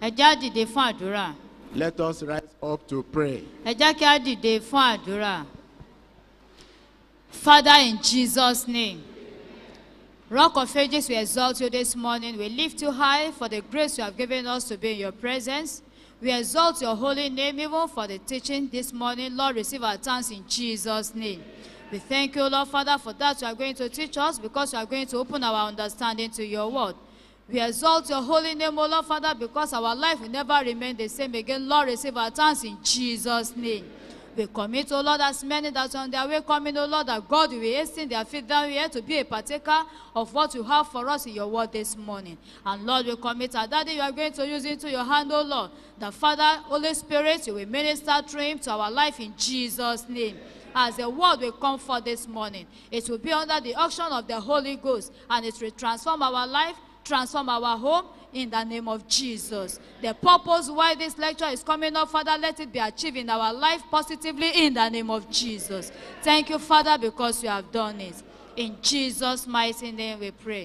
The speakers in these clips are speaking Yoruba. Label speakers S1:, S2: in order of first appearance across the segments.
S1: ẹ já dìde fún àdúrà
S2: Let us rise up to pray.
S1: ẹ já kí á dìde fún àdúrà. Father, in Jesus' name, Rock of Ages, we exalt you this morning. We lift you high for the grace you have given us to be in your presence. We exalt your holy name even for the teaching this morning. Lord, receive our thanks in Jesus' name. We thank you, Lord Father, for that you are going to teach us because you are going to open our understanding to your word. We exalt your holy name, O Lord Father, because our life will never remain the same again. Lord, receive our thanks in Jesus' name. We commit, O Lord, as many that are on their way coming, O Lord, that God will hasten their feet down here to be a partaker of what you have for us in your word this morning. And Lord, we commit our daddy, you are going to use into your hand, O Lord. The Father, Holy Spirit, you will minister through him to our life in Jesus' name. As the word will come forth this morning, it will be under the action of the Holy Ghost, and it will transform our life, transform our home in the name of Jesus. The purpose why this lecture is coming up, Father, let it be achieved in our life positively in the name of Jesus. Thank you, Father, because you have done it. In Jesus' mighty name we pray.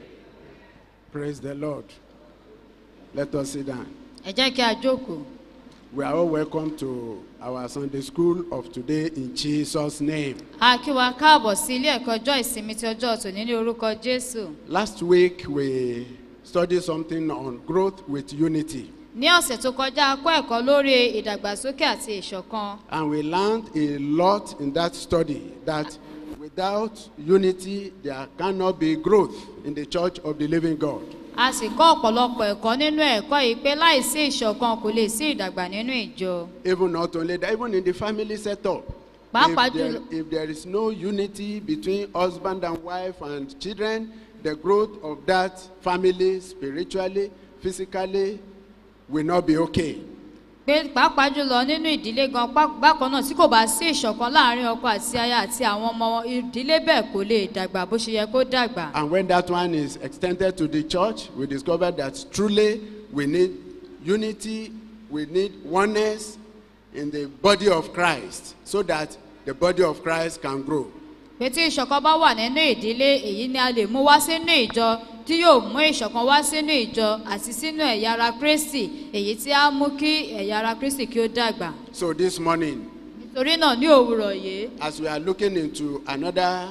S2: Praise the Lord. Let us sit down.
S1: Ẹ jẹ́ kí a jókòó.
S2: We are all welcome to our Sunday school of today in Jesus' name.
S1: A kí wa káàbọ̀ sí ilé ẹ̀kọ́ ọjọ́ ìsinmi ti ọjọ́ tòní ní orúkọ Jésù.
S2: Last week we studied something on growth with unity,
S1: Ní ọ̀sẹ̀ tó kọjá, a kọ́ ẹ̀kọ́ lórí ìdàgbàsókè àti ìṣọ̀kan.
S2: and we learned a lot in that study that without unity there cannot be growth in the church of the living God.
S1: A sì kọ́ ọ̀pọ̀lọpọ̀ ẹ̀kọ́ nínú ẹ̀kọ́ yìí pé láìsí ìṣọ̀kan kò lè sí ìdàgbà nínú ìjọ.
S2: Even not only that, even in the family setup.
S1: Pàápàá
S2: If there,
S1: jùlọ-
S2: if there is no unity between husband and wife and children, the growth of that family spiritually, physically will not be okay.
S1: pé pàápàá jùlọ nínú ìdílé gan pá- bákan náà tí kò bá sí ìṣọ̀kan láàrin ọkọ àti aya àti àwọn ọmọ wọn ìdílé bẹ́ẹ̀ kò lè dàgbà bó ṣe yẹ kó dàgbà.
S2: And when that one is extended to the church, we discover that truly we need unity, we need oneness in the body of Christ so that the body of Christ can grow.
S1: pé tí ìṣọ̀kan bá wà nínú ìdílé èyí ni a lè mú wá sínú ìjọ tí yóò mú ìṣọ̀kan wá sínú ìjọ àti sínú ẹ̀yà ara kristi èyí tí á mú kí ẹ̀yà ara kristi kí ó dàgbà.
S2: So this morning,
S1: nítorí náà ní òwúrọ̀ yìí
S2: as we are looking into another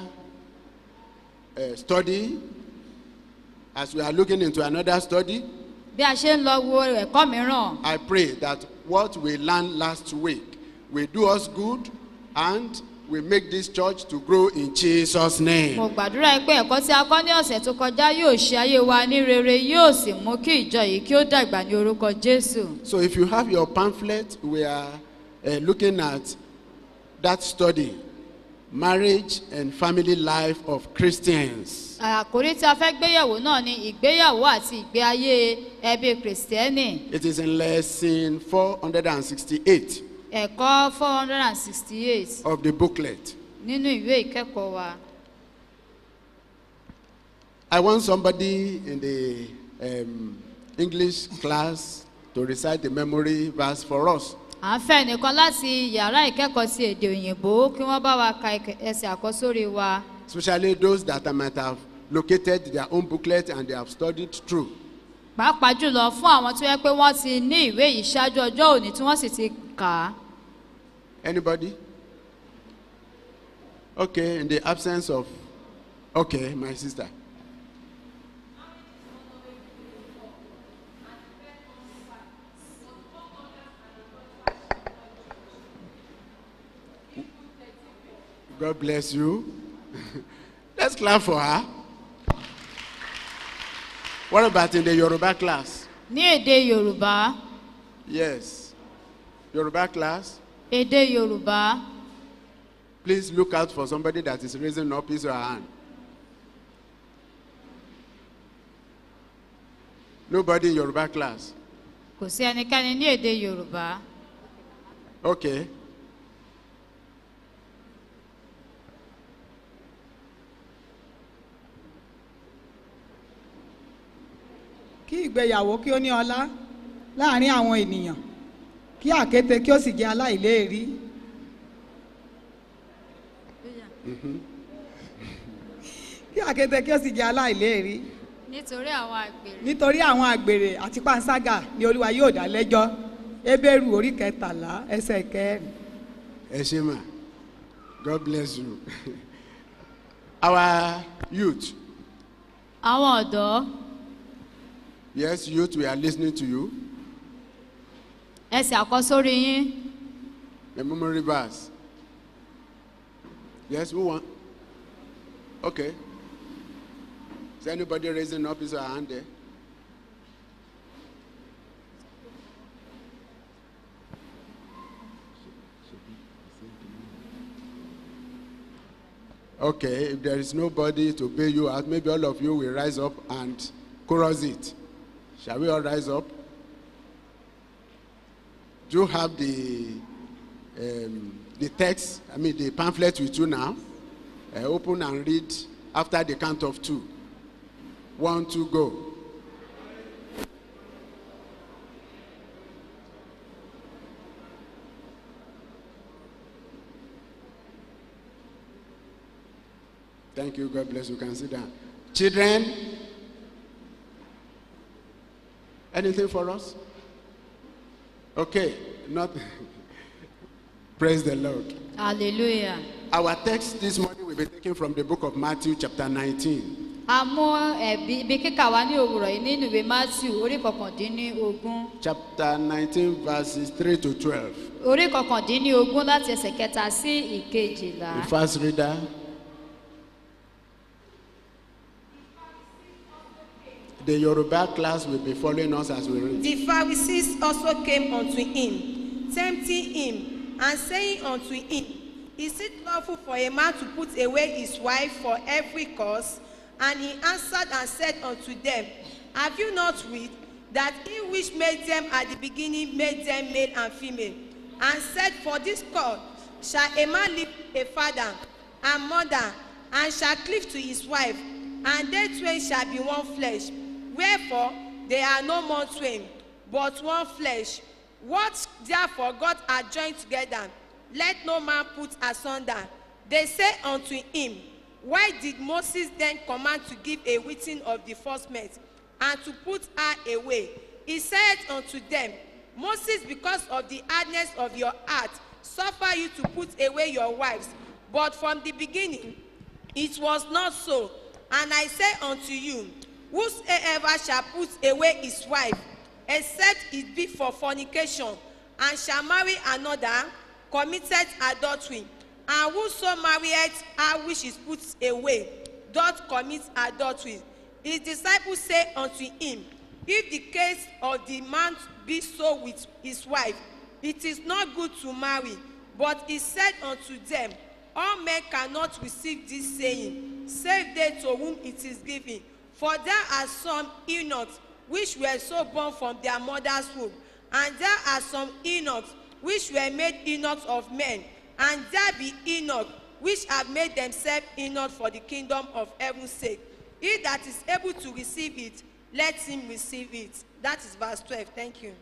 S2: uh, study, as we are looking into another study,
S1: bí a ṣe ń lọ wo ẹ̀kọ́ mìíràn
S2: I pray that what we learned last week will do us good and will make this church to grow in Jesus' name.
S1: mo gbàdúrà pé ẹ̀kọ́ tí a kọ́ ní ọ̀sẹ̀ tó kọjá yóò ṣe ayé wa ní rere yóò sì mú kí ìjọ yìí kí ó dàgbà ní orúkọ jésù.
S2: So if you have your pamphlet, we are uh, looking at that study, marriage and family life of Christians.
S1: àkórí tí a fẹ́ gbéyẹ̀wò náà ni ìgbéyàwó àti ìgbé ayé ẹbí kìrìsìtẹ́nì
S2: It is in lesson 468
S1: ẹ̀kọ́ four hundred and sixty eight
S2: of the booklet.
S1: nínú ìwé ìkẹ́kọ̀ọ́ wa.
S2: I want somebody in the um, English class to recite the memory verse for us.
S1: à ń fẹ́ nìkan láti yàrá ìkẹ́kọ̀ọ́ sí èdè òyìnbó kí wọ́n bá wa ka ẹkẹ- ẹsẹ̀ àkọ́sórí wa.
S2: especially those that might have located their own booklet and they have studied through.
S1: pàápàá jùlọ fún àwọn tó yẹ pé wọ́n ti ní ìwé yìí ṣáájú ọjọ́ òní tí wọ́n sì ti kà á.
S2: Anybody? Okay, in the absence of. Okay, my sister. God bless you. Let's clap for her. What about in the Yoruba class?
S1: ní èdè yorùbá
S2: Yes. Yoruba class.
S1: èdè yorùbá
S2: Please look out for somebody that is raising up his or her hand. Nobody in Yoruba class.
S1: kò sí ẹnikẹ́ni ní èdè yorùbá.
S2: Okay.
S3: kí ìgbéyàwó kí ó ní ọlá láàrin àwọn ènìyàn kí àkété kí ó sì jẹ aláìléèrí kí àkété kí ó sì jẹ aláìléèrí
S1: nítorí àwọn àgbèrè
S3: nítorí àwọn àgbèrè àti panṣágà ni olúwa yóò dá lẹ́jọ́ ebéèrú orí kẹtàlá ẹsẹ̀ kẹrin.
S2: ẹ ṣe mà god bless you our youth
S1: àwọn ọ̀dọ́
S2: yes youth we are listening to you
S1: ẹsẹ̀ àkọ́sórí yín
S2: the memory verse yes who want okay is anybody raising up his or her hand there okay if there is nobody to bail you out maybe all of you will rise up and chorus it shall we all rise up do you have the um, the text i mean the pamphlet with you now uh, open and read after the count of two one two go thank you god bless you can sit down children anything for us okay not praise the lord
S1: hallelujah.
S2: Our text this morning will be taken from the book of Matthew, chapter 19.
S1: a mú ẹ̀bí ibi kíkà wá ní òwúrọ̀ yìí nínú ìwé matthew orí kọkàndínní ogún
S2: Chapter 19, verses 3 to 12.
S1: orí kọkàndínní ogún láti ẹsẹ̀ kẹta sí ìkejìlá.
S2: The first reader. The Yoruba class will be following us as we read.
S4: The Pharisees also came unto him, tempting him, and saying unto him, Is it lawful for a man to put away his wife for every cause? And he answered and said unto them, Have you not read that he which made them at the beginning made them male and female? And said, For this cause shall a man leave a father and mother, and shall cleave to his wife, and they twain shall be one flesh. Wherefore they are no more twain, but one flesh. What therefore God hath joined together, let no man put asunder. They say unto him, Why did Moses then command to give a witting of the first mate, and to put her away? He said unto them, Moses, because of the hardness of your heart, suffer you to put away your wives. But from the beginning, it was not so. And I say unto you, whosoever shall put away his wife, except it be for fornication, and shall marry another, committed adultery. And whoso marrieth her which is put away, doth commit adultery. His disciples say unto him, If the case of the man be so with his wife, it is not good to marry. But he said unto them, All men cannot receive this saying, save they to whom it is given. For there are some eunuchs which were so born from their mother's womb, and there are some eunuchs which were made eunuchs of men, and there be eunuchs which have made themselves eunuchs for the kingdom of heaven's sake. He that is able to receive it, let him receive it. That is verse 12. Thank you.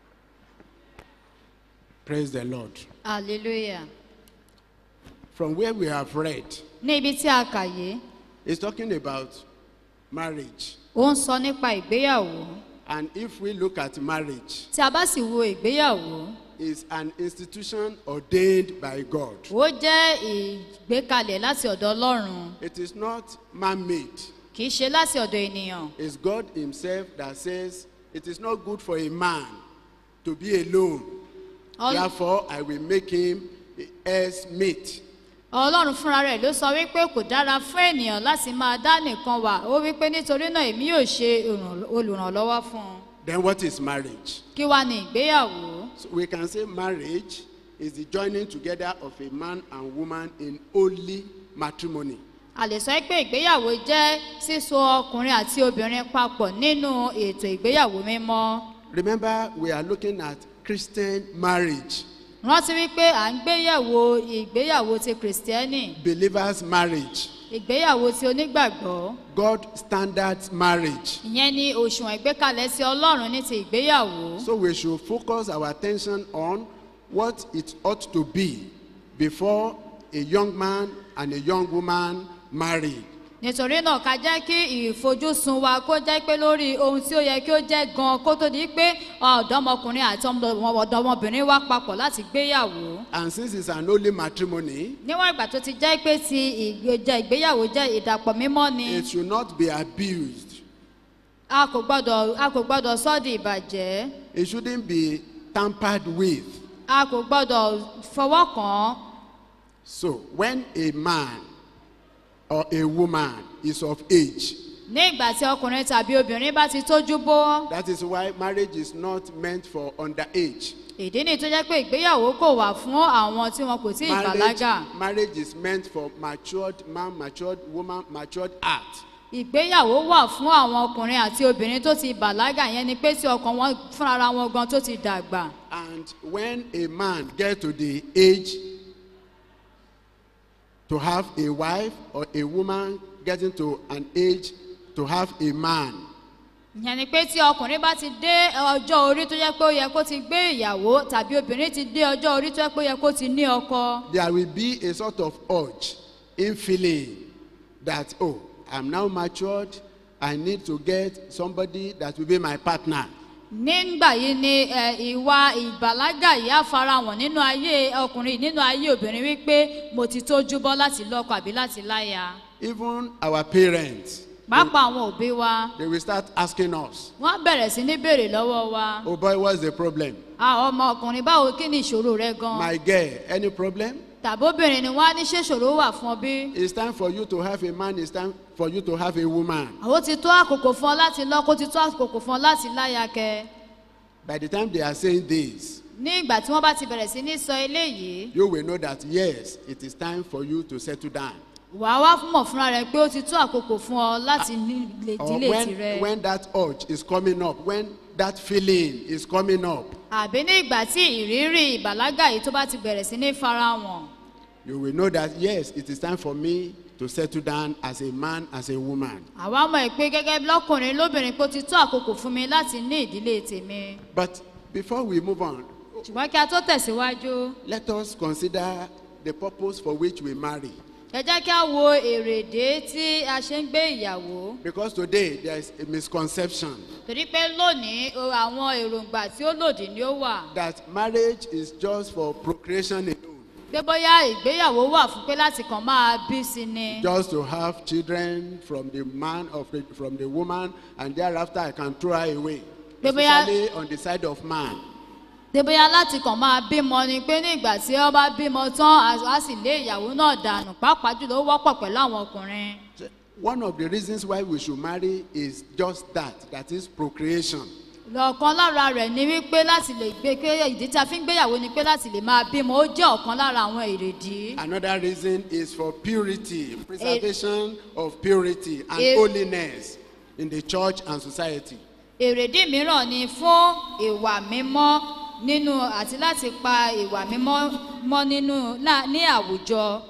S2: Praise the Lord.
S1: hallelujah.
S2: From where we have read,
S1: ní ibi tí a kà yìí
S2: it's talking about marriage.
S1: ó ń sọ nípa ìgbéyàwó
S2: And if we look at marriage,
S1: tí a bá sì wo ìgbéyàwó
S2: it's an institution ordained by God.
S1: ó jẹ́ ìgbékalẹ̀ láti ọ̀dọ̀ ọlọ́run
S2: It is not man-made.
S1: kì í ṣe láti ọ̀dọ̀ ènìyàn
S2: It's God Himself that says it is not good for a man to be alone.
S1: Ọl-
S2: Therefore, I will make him as mate.
S1: ọlọ́run fúnra rẹ̀ ló sọ wípé kò dára fún ènìyàn láti máa dá nìkan wà ó wípé nítorí náà èmi yóò ṣe ìràn- olùrànlọ́wọ́ fún un
S2: Then what is marriage?
S1: kí wá ní ìgbéyàwó
S2: So we can say marriage is the joining together of a man and woman in holy matrimony.
S1: a lè sọ pé ìgbéyàwó jẹ́ síso ọkùnrin àti obìnrin papọ̀ nínú ètò ìgbéyàwó mímọ́
S2: Remember, we are looking at Christian marriage,
S1: rántí wípé à ń gbéyàwó ìgbéyàwó ti kìrìsìtẹ́nì
S2: believers' marriage,
S1: ìgbéyàwó ti onígbàgbọ́
S2: God standards marriage.
S1: ìyẹn ni òṣùwọ̀n ìgbékalẹ̀ sí ọlọ́run ní ti ìgbéyàwó
S2: So we should focus our attention on what it ought to be before a young man and a young woman marry.
S1: nítorí náà ká jẹ́ kí ìfojúsùn wa kó jẹ́ pé lórí ohun tí ó yẹ kí ó jẹ́ gan kó tó di pé ọ̀dọ́mọkùnrin àti ọmọ- ọ̀dọ́mọbìnrin wá papọ̀ láti gbéyàwó
S2: And since it's an holy matrimony,
S1: níwọ̀n ìgbà tó ti jẹ́ pé ti ìgbéjẹ ìgbéyàwó jẹ́ ìdàpọ̀ mímọ́ ni
S2: it should not be abused.
S1: a kò gbọ́dọ̀ a kò gbọ́dọ̀ sọ́ di ìbàjẹ́
S2: It shouldn't be tampered with.
S1: a kò gbọ́dọ̀ fọwọ́ kàn án
S2: So when a man or a woman is of age,
S1: ní ìgbà tí ọkùnrin tàbí obìnrin bá ti tójú bó
S2: that is why marriage is not meant for underage.
S1: ìdí ni tó jẹ́ pé ìgbéyàwó kò wà fún àwọn tí wọn kò tí ì
S2: Marriage,
S1: bàlágà
S2: marriage is meant for matured man, matured woman, matured heart.
S1: ìgbéyàwó wà fún àwọn ọkùnrin àti obìnrin tó ti bàlágà yẹn ni pé tí ọkàn wọn fúnra wọn gan tó ti dàgbà
S2: And when a man get to the age to have a wife or a woman getting to an age to have a man,
S1: ìyẹn ni pé tí ọkùnrin bá ti dé ọjọ́ orí tó yẹ pé ó yẹ kó ti gbé ìyàwó tàbí obìnrin ti dé ọjọ́ orí tó yẹ pé ó yẹ kó ti ní ọkọ
S2: there will be a sort of urge in feeling that, oh, I'm now matured. I need to get somebody that will be my partner.
S1: nígbà yìí ni ẹ, ìwà ìbàlágà yìí á farahàn nínú ayé ọkùnrin nínú ayé obìnrin wípé mo ti tójú bọ́ láti lọ́kọ àbí láti láya
S2: Even our parents,
S1: pàápàá àwọn òbí wa
S2: they will start asking us,
S1: wọ́n bẹ̀rẹ̀ sí ní béèrè lọ́wọ́ wa
S2: oh boy, what's the problem?
S1: àwọn ọmọ ọkùnrin báwo kí ni ìṣòro rẹ gan
S2: My girl, any problem?
S1: tàbóbìnrin ni wọ́n á ní ṣé ìṣòro wà fún ọ bí
S2: It's time for you to have a man, it's time for you to have a woman.
S1: àwọn ti tó àkókò fún ọ láti lọ́kọ ó ti tó àkókò fún ọ láti láya kẹ
S2: By the time they are saying this,
S1: ní ìgbà tí wọ́n bá ti bẹ̀rẹ̀ sí ní sọ eléyìí
S2: you will know that yes, it is time for you to settle down.
S1: wàá wá mọ̀ fúnra rẹ pé ó ti tó àkókò fún ọ láti ní ilé
S2: Or
S1: ìdílé
S2: when,
S1: tirẹ̀.
S2: when that urge is coming up, when that feeling is coming up,
S1: àbí ní ìgbà tí ìrírí ìbàlágà yìí tó bá ti bẹ̀rẹ̀ sí ní farahàn
S2: you will know that yes, it is time for me to settle down as a man, as a woman.
S1: àwa mọ̀ pé gẹ́gẹ́ bí lọ́kùnrin lóbìnrin pé ó ti tó àkókò fún mi láti ní ìdílé tèmi
S2: But before we move on,
S1: ṣùgbọ́n kí a tó tẹ̀síwájú
S2: let us consider the purpose for which we marry.
S1: ẹ jẹ́ kí a wo èrèdé tí a ṣe ń gbé ìyàwó
S2: Because today there is a misconception
S1: torí pé lónìí o- àwọn èròǹgbà tí ó lòdì ni ó wà
S2: that marriage is just for procreation alone.
S1: pé bóyá ìgbéyàwó wà fún pé láti kàn máa bí sí ni
S2: just to have children from the man of the, from the woman and thereafter I can throw her away.
S1: Pé bóyá-
S2: Especially on the side of man.
S1: pé bóyá láti kàn máa bímọ ni pé ní ìgbà tí ó bá bímọ tán a- a sì lé ìyàwó náà dànù pàápàá jùlọ ó wọ́pọ̀ pẹ̀lú àwọn ọkùnrin.
S2: So, One of the reasons why we should marry is just that, that is procreation.
S1: ọ̀kan lára rẹ̀ ni wípé láti lè gbé pé ìdí tí a fi ń gbéyàwó ni pé láti lè máa bímọ ó jẹ́ ọ̀kan lára àwọn èrèdí.
S2: Another reason is for purity, preservation of purity and
S1: Eh.
S2: holiness in the church and society.
S1: èrèdí mìíràn ni fún ìwà mímọ́ nínú àti láti pa ìwà mímọ́ mọ́ nínú lá- ní àwùjọ.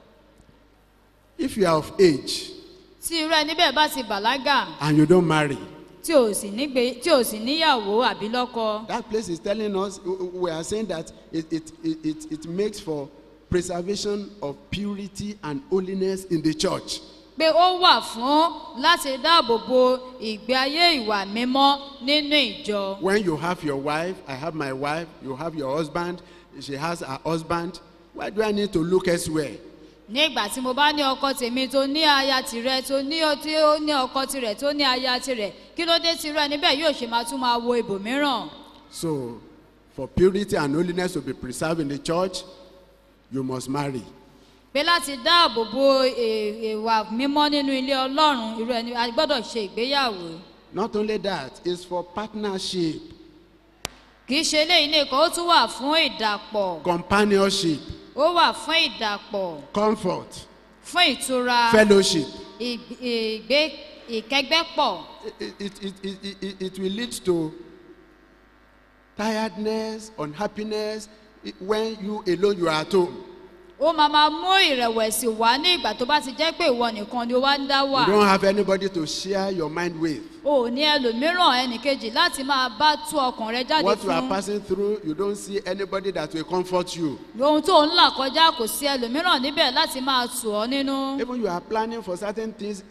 S2: If you are of age
S1: tí irú ẹni bẹ́ẹ̀ bá ti bàlágà
S2: and you don't marry,
S1: tí ò sì nígbé tí ò sì níyàwó àbí lọ́kọ.
S2: that place is telling us, we are saying that it, it, it, it, it makes for preservation of purity and holiness in the church.
S1: pé ó wà fún láti dáàbò bo ìgbé ayé ìwà mímọ́ nínú ìjọ.
S2: When you have your wife, I have my wife, you have your husband, she has her husband, why do I need to look elsewhere?
S1: ní ìgbà tí mo bá ní ọkọ tèmi tó ní aya tirẹ̀ tó ní ó- tí ó ní ọkọ tirẹ̀ tó ní aya tirẹ̀ kí ló dé tirẹ̀ níbẹ̀ yóò ṣe máa tún máa wo ibòmíràn.
S2: So, for purity and holiness to be preserved in the church, you must marry.
S1: pé láti dáàbò bo è- ìwà mímọ́ nínú ilé ọlọ́run irú ẹni a gbọ́dọ̀ ṣe ìgbéyàwó.
S2: Not only that, it's for partnership,
S1: kì í ṣe eléyìí nìkan ó tún wà fún ìdàpọ̀
S2: companionship,
S1: ó wà fún ìdàpọ̀
S2: comfort,
S1: fún ìtura
S2: fellowship.
S1: ìg- ìgbé ìkẹgbẹ́pọ̀.
S2: It, it, it, it, it, it will lead to tiredness, unhappiness i- when you alone you are at home.
S1: ó máa máa mú ìrẹ̀wẹ̀sì wá ní ìgbà tó bá ti jẹ́ pé ìwọ nìkan ni ó wá ń dá wà.
S2: You don't have anybody to share your mind with.
S1: o ò ní ẹlòmíràn ẹnìkejì láti máa bá tú ọkàn rẹ jáde
S2: What you are
S1: fún.
S2: passing through, you don't see anybody that will comfort you.
S1: ohun tó ń là kọjá kò sí ẹlòmíràn níbẹ̀ láti máa tù ọ́ nínú.
S2: Even you are planning for certain things,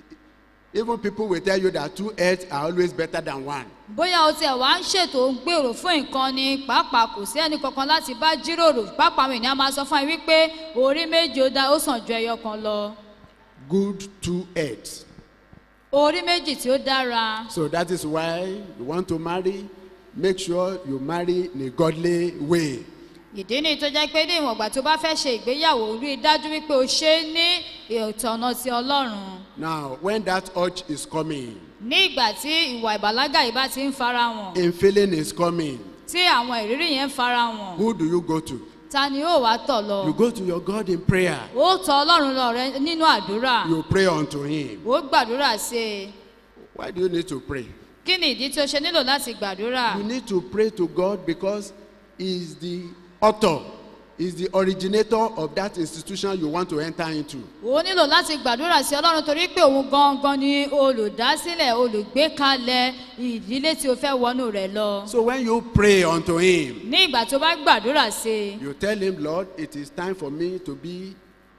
S2: even people will tell you that two heads are always better than one.
S1: bóyá o tiẹ̀ wá ń ṣètò ń gbèrò fún nǹkan ni pàápàá kò sí ẹnì kankan láti bá jíròrò pàápàá àwọn ènìyàn máa sọ fún ẹ wípé orí méje ó dá ó sàn ju ẹyọ kan lọ
S2: Good two heads.
S1: orí méjì tí ó dára
S2: So that is why you want to marry, make sure you marry in a godly way.
S1: ìdí ni tó jẹ́ pé ní ìwọ̀n ìgbà tó bá fẹ́ ṣe ìgbéyàwó rí i dájú wípé o ṣe é ní ìtọ̀nà ti ọlọ́run
S2: Now, when that urge is coming,
S1: ní ìgbà tí ìwà ìbàlágà yìí bá ti ń fara wọn
S2: in feeling is coming,
S1: tí àwọn ìrírí yẹn ń fara wọn
S2: who do you go to?
S1: ta ni ó wàá tọ̀ lọ
S2: You go to your God in prayer.
S1: ó tọ ọlọ́run lọ rẹ nínú àdúrà
S2: You pray unto Him.
S1: ó gbàdúrà sí i
S2: Why do you need to pray?
S1: kí ni ìdí tí o ṣe nílò láti gbàdúrà
S2: You need to pray to God because He is the author, He is the originator of that institution you want to enter into.
S1: o nílò láti gbàdúrà sí ọlọ́run torí pé òun gangan ni olùdásílẹ̀ olùgbékalẹ̀ ìdílé tí o fẹ́ wọnú rẹ̀ lọ
S2: So when you pray unto Him,
S1: ní ìgbà tó bá gbàdúrà sí i
S2: you tell Him, Lord, it is time for me to be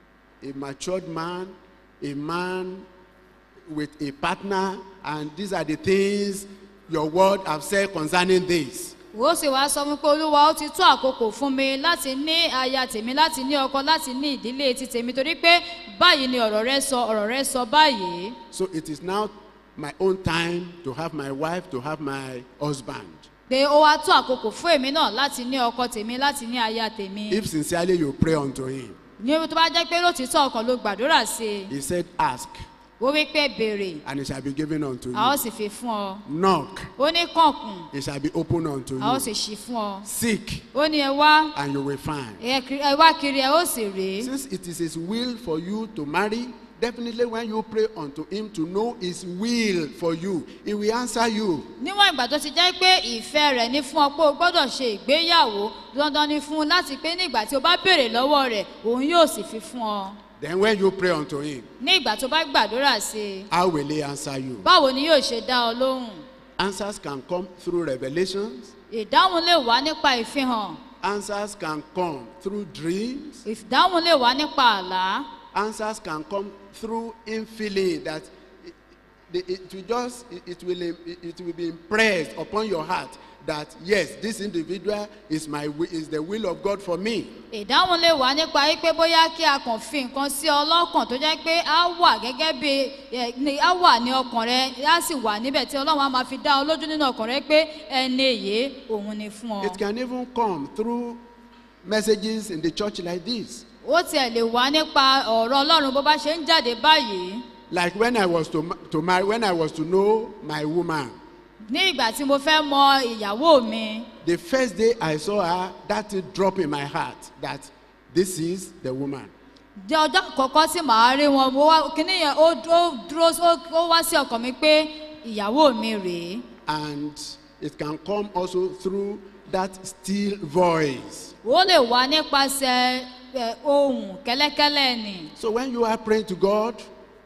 S2: a matured man, a man with a partner, and these are the things your word have said concerning this.
S1: ó sì wá sọ fún pé olúwa ó ti tó àkókò fún mi láti ní aya tèmi láti ní ọkọ láti ní ìdílé ti tèmi torí pé báyìí ni ọ̀rọ̀ rẹ sọ ọ̀rọ̀ rẹ sọ báyìí
S2: So it is now my own time to have my wife, to have my husband.
S1: pé ó wá tó àkókò fún èmi náà láti ní ọkọ tèmi láti ní aya tèmi
S2: If sincerely you pray unto him,
S1: ní ibi tó bá jẹ́ pé lótìítọ́ ọkàn ló gbàdúrà sí i
S2: he said, Ask,
S1: ó wí pé béèrè
S2: and it shall be given unto
S1: a ó
S2: you.
S1: sì fi fún ọ
S2: Knock,
S1: ó ní kànkùn
S2: it shall be opened unto
S1: a ó
S2: you.
S1: sì ṣí fún ọ
S2: Seek,
S1: ó ní ẹ wá
S2: and you will find.
S1: ẹ kiri- ẹ wá kiri ẹ ó sì rèé
S2: Since it is his will for you to marry, definitely when you pray unto him to know his will for you, he will answer you.
S1: níwọ̀n ìgbà tó ti jẹ́ pé ìfẹ́ rẹ̀ ní fún ọ pé o gbọ́dọ̀ ṣe ìgbéyàwó dandan ni fún un láti pé ní ìgbà tí o bá béèrè lọ́wọ́ rẹ̀ òun yóò sì fi fún ọ
S2: Then when you pray unto him,
S1: ní ìgbà tó bá gbàdúrà sí i
S2: how will he answer you?
S1: báwo ni yóò ṣe dá ọ lóhùn
S2: Answers can come through revelations.
S1: ìdáhùn lè wá nípa ìfihàn
S2: Answers can come through dreams.
S1: ìdáhùn lè wá nípa àlá
S2: Answers can come through infilling that it, it, it will just it, it will it, it will be impressed upon your heart that yes this individual is my wi- is the will of God for me.
S1: ìdáhùn lè wá nípa wípé bóyá kí a kàn fi nǹkan sí ọlọ́kàn tó jẹ́ pé á wà gẹ́gẹ́ bí ẹ, ní- á wà ní ọkàn rẹ á sì wà níbẹ̀ tí ọlọ́run á máa fi dá ọ lójú nínú ọkàn rẹ pé ẹni èyí òun ni fún ọ.
S2: It can even come through messages in the church like this.
S1: ó tiẹ̀ lè wá nípa ọ̀rọ̀ ọlọ́run bó bá ṣe ń jáde báyìí
S2: Like when I was to ma- to marry when I was to know my woman.
S1: ní ìgbà tí mo fẹ́ mọ ìyàwó mi
S2: The first day I saw her, that thing dropped in my heart that this is the woman.
S1: di ọjọ́ àkọ́kọ́ tí màá rí wọn mo wá kíní yẹn ó ó dúró ó ó wá sí ọkàn mi pé ìyàwó mi rèé
S2: And it can come also through that still voice.
S1: ó lè wá nípasẹ̀ ẹ, ohùn kẹ́lẹ́kẹ́lẹ́ ni.
S2: So when you are praying to God,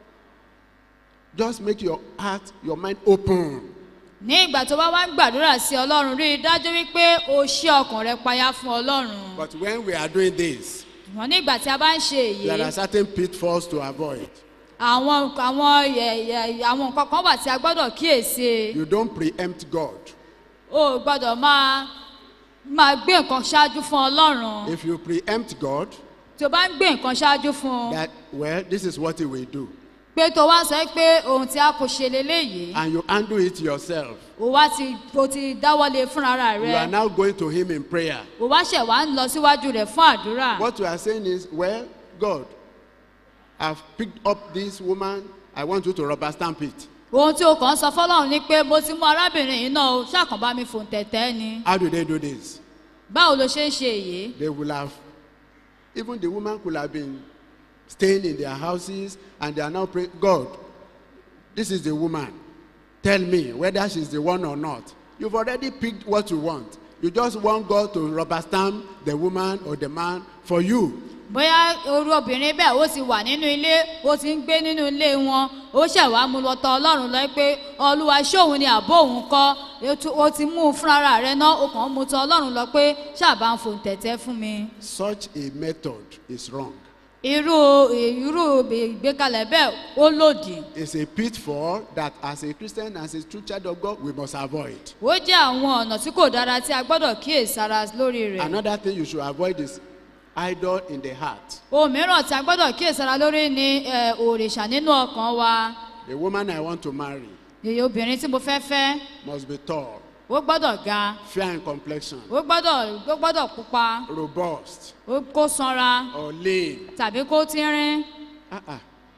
S2: just make your heart, your mind open.
S1: ní ìgbà tó bá wá ń gbàdúrà sí ọlọ́run rí i dájú wípé o ṣí ọkàn rẹ payá fún ọlọ́run
S2: But when we are doing this,
S1: ṣùgbọ́n ní ìgbà tí a bá ń ṣe
S2: there are
S1: èyí
S2: certain pitfalls to avoid.
S1: àwọn àwọn ẹ- ẹ- àwọn nǹkan kan wà tí a gbọ́dọ̀ kíyèsí
S2: You don't preempt God.
S1: o ò gbọ́dọ̀ máa máa gbé nǹkan ṣáájú fún ọlọ́run
S2: If you preempt God,
S1: tí o bá ń gbé nǹkan ṣáájú fún un
S2: that, well, this is what He will do.
S1: pé tó wá sọ pé ohun tí a kò ṣe leléyìí
S2: And you handle it yourself.
S1: o wá ti o ti dáwọ́lé fúnra
S2: You are
S1: rẹ
S2: now going to Him in prayer.
S1: o wá ṣẹ̀ wá ń lọ síwájú rẹ̀ fún àdúrà.
S2: What you are saying is, well, God, I've picked up this woman. I want you to rubber stamp it.
S1: ohun tí o kàn ń sọ fọlọ́run ni pé mo ti mú arábìnrin yìí náà o ṣàkànbá mi fòun tẹ̀tẹ̀ ni
S2: How do they do this?
S1: báwo ló ṣe ń ṣe èyí
S2: They will have, even the woman could have been staying in their houses and they are now praying, God, this is the woman. Tell me whether she's the one or not. You've already picked what you want. You just want God to rubber stamp the woman or the man for you.
S1: bóyá orú obìnrin bẹ́ẹ̀ ó ti wà nínú ilé ó ti ń gbé nínú ilé wọn ó ṣẹ̀wá mú lọ tọ ọlọ́run lọ pé olúwa ṣóun ni àbó òun kọ́ ó tu- ó ti mú un fúnra rẹ̀ náà ó kàn ń mú tọ ọlọ́run lọ pé ṣàbá ń fò tẹ̀tẹ̀ fún mi.
S2: Such a method is wrong.
S1: irú irú ìgbékalẹ̀ bẹ́ẹ̀ ó lòdì
S2: It's a pitfall that as a Christian, as a true child of God, we must avoid.
S1: ó jẹ́ àwọn ọ̀nà tí kò dára tí a gbọ́dọ̀ kíyèsára lórí rẹ̀.
S2: Another thing you should avoid is idol in the heart.
S1: ohun mìíràn tí a gbọ́dọ̀ kíyèsára lórí ni eh, òrìṣà nínú ọkàn wa
S2: The woman I want to marry
S1: èyí obìnrin tí mo fẹ́ fẹ́
S2: must be tall,
S1: ó gbọ́dọ̀ ga
S2: fair in complexion,
S1: ó gbọ́dọ̀ ó gbọ́dọ̀ pupa
S2: robust,
S1: ó kó sanra
S2: or lean.
S1: tàbí kó tínrín
S2: Uh-uh.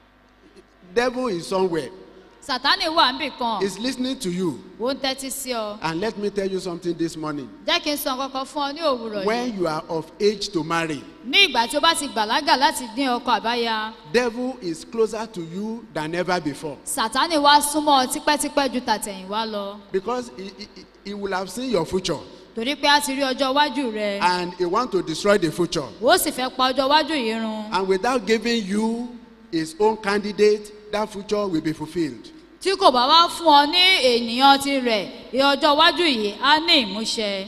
S2: Devil is somewhere.
S1: sátánì wà níbì kan
S2: He's listening to you.
S1: ó ń tẹ́tí sí ọ
S2: And let me tell you something this morning.
S1: jẹ́ kí n sọ kankan fún ọ ní òwúrọ̀ yìí
S2: When you are of age to marry,
S1: ní ìgbà tí o bá ti gbàlágà láti dín ọkọ àbáyá
S2: devil is closer to you than ever before.
S1: sátánì wá súnmọ́ ọ tipẹ́tipẹ́ ju tàtẹ̀yìnwá lọ
S2: Because he, he, he- he will have seen your future
S1: torí pé a ti rí ọjọ́ iwájú rẹ
S2: and he want to destroy the future.
S1: ó sì fẹ́ pa ọjọ́ iwájú yìí run
S2: And without giving you his own candidate, that future will be fulfilled.
S1: tí kò bá wá fún ọ ní ènìyàn tirẹ̀ ọjọ́ iwájú yìí á ní ìmúṣẹ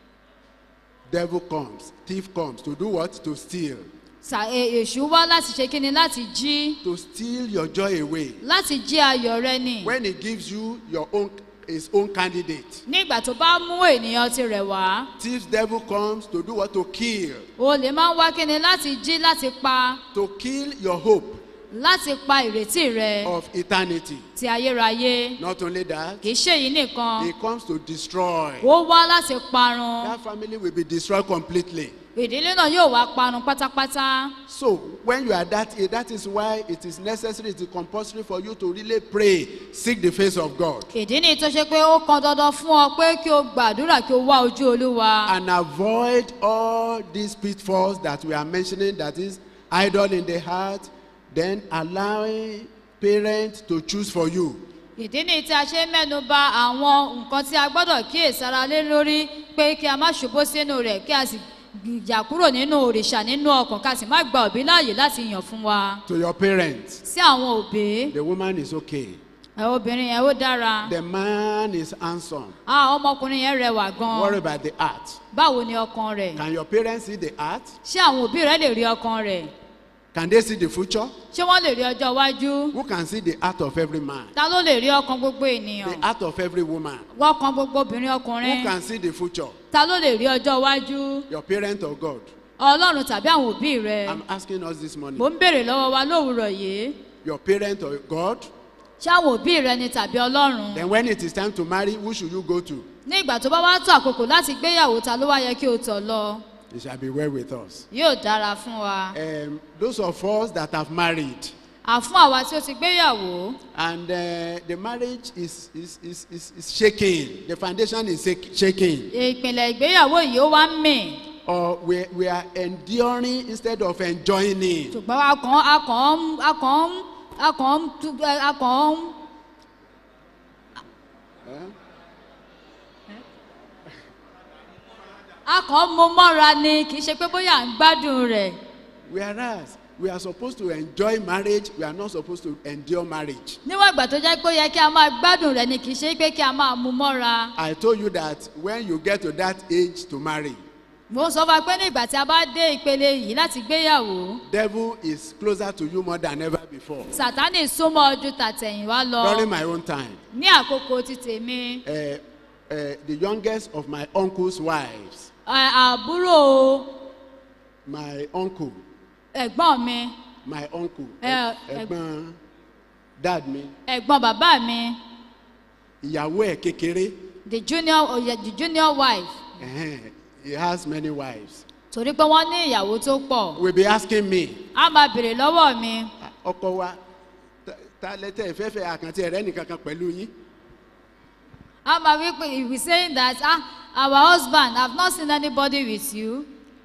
S2: Devil comes, thief comes to do what? To steal.
S1: Sà- e- èṣù wá láti ṣe kíni láti jí
S2: To steal your joy away.
S1: láti jí ayọ̀ rẹ nì
S2: When he gives you your own his own candidate.
S1: nígbà tó bá mú ènìyàn tirẹ̀ wá
S2: Thief devil comes to do what? To kill.
S1: o lè máa ń wá kíni láti jí láti pa
S2: To kill your hope
S1: láti pa ìrètí rẹ
S2: of eternity.
S1: ti ayérayé
S2: Not only that,
S1: kì í ṣe èyí nìkan
S2: he comes to destroy.
S1: ó wá láti parun
S2: That family will be destroyed completely.
S1: ìdílé náà yóò wá parun pátápátá
S2: So when you are that age, that is why it is necessary, it is compulsory for you to really pray, seek the face of God,
S1: ìdí ni tó ṣe pé ó kan dandan fún ọ pé kí o gbàdúrà kí o wá ojú olúwa
S2: and avoid all these pitfalls that we are mentioning. That is idol in the heart, then allowing parents to choose for you.
S1: ìdí ni tí a ṣe ń mẹ́nu ba àwọn nǹkan tí a gbọ́dọ̀ kíyèsára lé lórí pé kí a má ṣubú sínú rẹ̀ kí a sì jà kúrò nínú òrìṣà nínú ọkàn ká sì má gba òbí láàyè láti yàn fún wa
S2: To your parents,
S1: sí àwọn òbí
S2: the woman is okay.
S1: ẹ obìnrin yẹn ó dára
S2: The man is handsome.
S1: ah ọmọkùnrin yẹn rẹwà
S2: Worry
S1: gan
S2: about the heart.
S1: báwo ni ọkàn rẹ̀
S2: Can your parents see the heart?
S1: ṣé àwọn òbí rẹ̀ lè rí ọkàn rẹ̀
S2: Can they see the future?
S1: ṣé wọ́n lè rí ọjọ́ iwájú
S2: Who can see the heart of every man?
S1: ta ló lè rí ọkàn gbogbo ènìyàn
S2: The heart of every woman?
S1: ọkàn gbogbo obìnrin
S2: Who
S1: ọkùnrin
S2: can see the future?
S1: ta ló lè rí ọjọ́ iwájú
S2: Your parent or God?
S1: ọlọ́run tàbí àwọn òbí rẹ̀
S2: I'm asking us this morning.
S1: mo ń béèrè lọ́wọ́ wa lówùrọ̀ yìí
S2: Your parent or God?
S1: ṣé àwọn òbí rẹ ni tàbí ọlọ́run
S2: Then when it is time to marry, who should you go to?
S1: ní ìgbà tó bá wá tó àkókò láti gbéyàwó ta ló wá yẹ kí o tọ̀ lọ
S2: It shall be well with us.
S1: yóò dára fún wa
S2: Um, those of us that have married
S1: àfún àwa tí ó ti gbéyàwó
S2: and uh, the marriage is, is, is, is, is shaking, the foundation is shak- shaking,
S1: ìpìlẹ̀ ìgbéyàwó yìí ó wá ń mì
S2: or we, we are enduring instead of enjoying it.
S1: ṣùgbọ́n a kàn a kàn ń a kàn ń a kàn ń tú- ẹ, a kàn ń a kàn ń mú mọ́ra ni kì í ṣe pé bóyá à ń gbádùn rẹ̀
S2: Whereas we are supposed to enjoy marriage, we are not supposed to endure marriage.
S1: níwọ̀n ìgbà tó jẹ́ pé ó yẹ kí a máa gbádùn rẹ̀ ni kì í ṣe pé kí a máa mú mọ́ra.
S2: I told you that when you get to that age to marry,
S1: mo sọ fún wa pé ní ìgbà tí a bá dé ìpele yìí láti gbéyàwó
S2: devil is closer to you more than ever before.
S1: sátánì súnmọ́ ojú tàtẹ̀yìnwá lọ
S2: During my own time,
S1: ní àkókò ti tèmi
S2: uh, uh, the youngest of my uncle's wives,
S1: ẹ, àbúrò
S2: my uncle,
S1: ẹ̀gbọ́n mi
S2: my uncle,
S1: Eh,
S2: ẹ̀gbọ́n dad mi,
S1: ẹ̀gbọ́n bàbá mi
S2: ìyàwó ẹ̀ kékeré,
S1: the junior oye the junior wife
S2: ẹ̀hẹ́n, he has many wives.
S1: torí pé wọ́n ní ìyàwó tó pọ̀
S2: Will be asking me,
S1: a máa béèrè lọ́wọ́ mi
S2: ọkọ wa, ta- ta lẹ́tẹ̀ ìfẹ́fẹ́ àkàntì ẹ̀rẹ́ nìkankan pẹ̀lú yín.
S1: a máa wí pé he be saying that ah our husband i have not seen anybody with you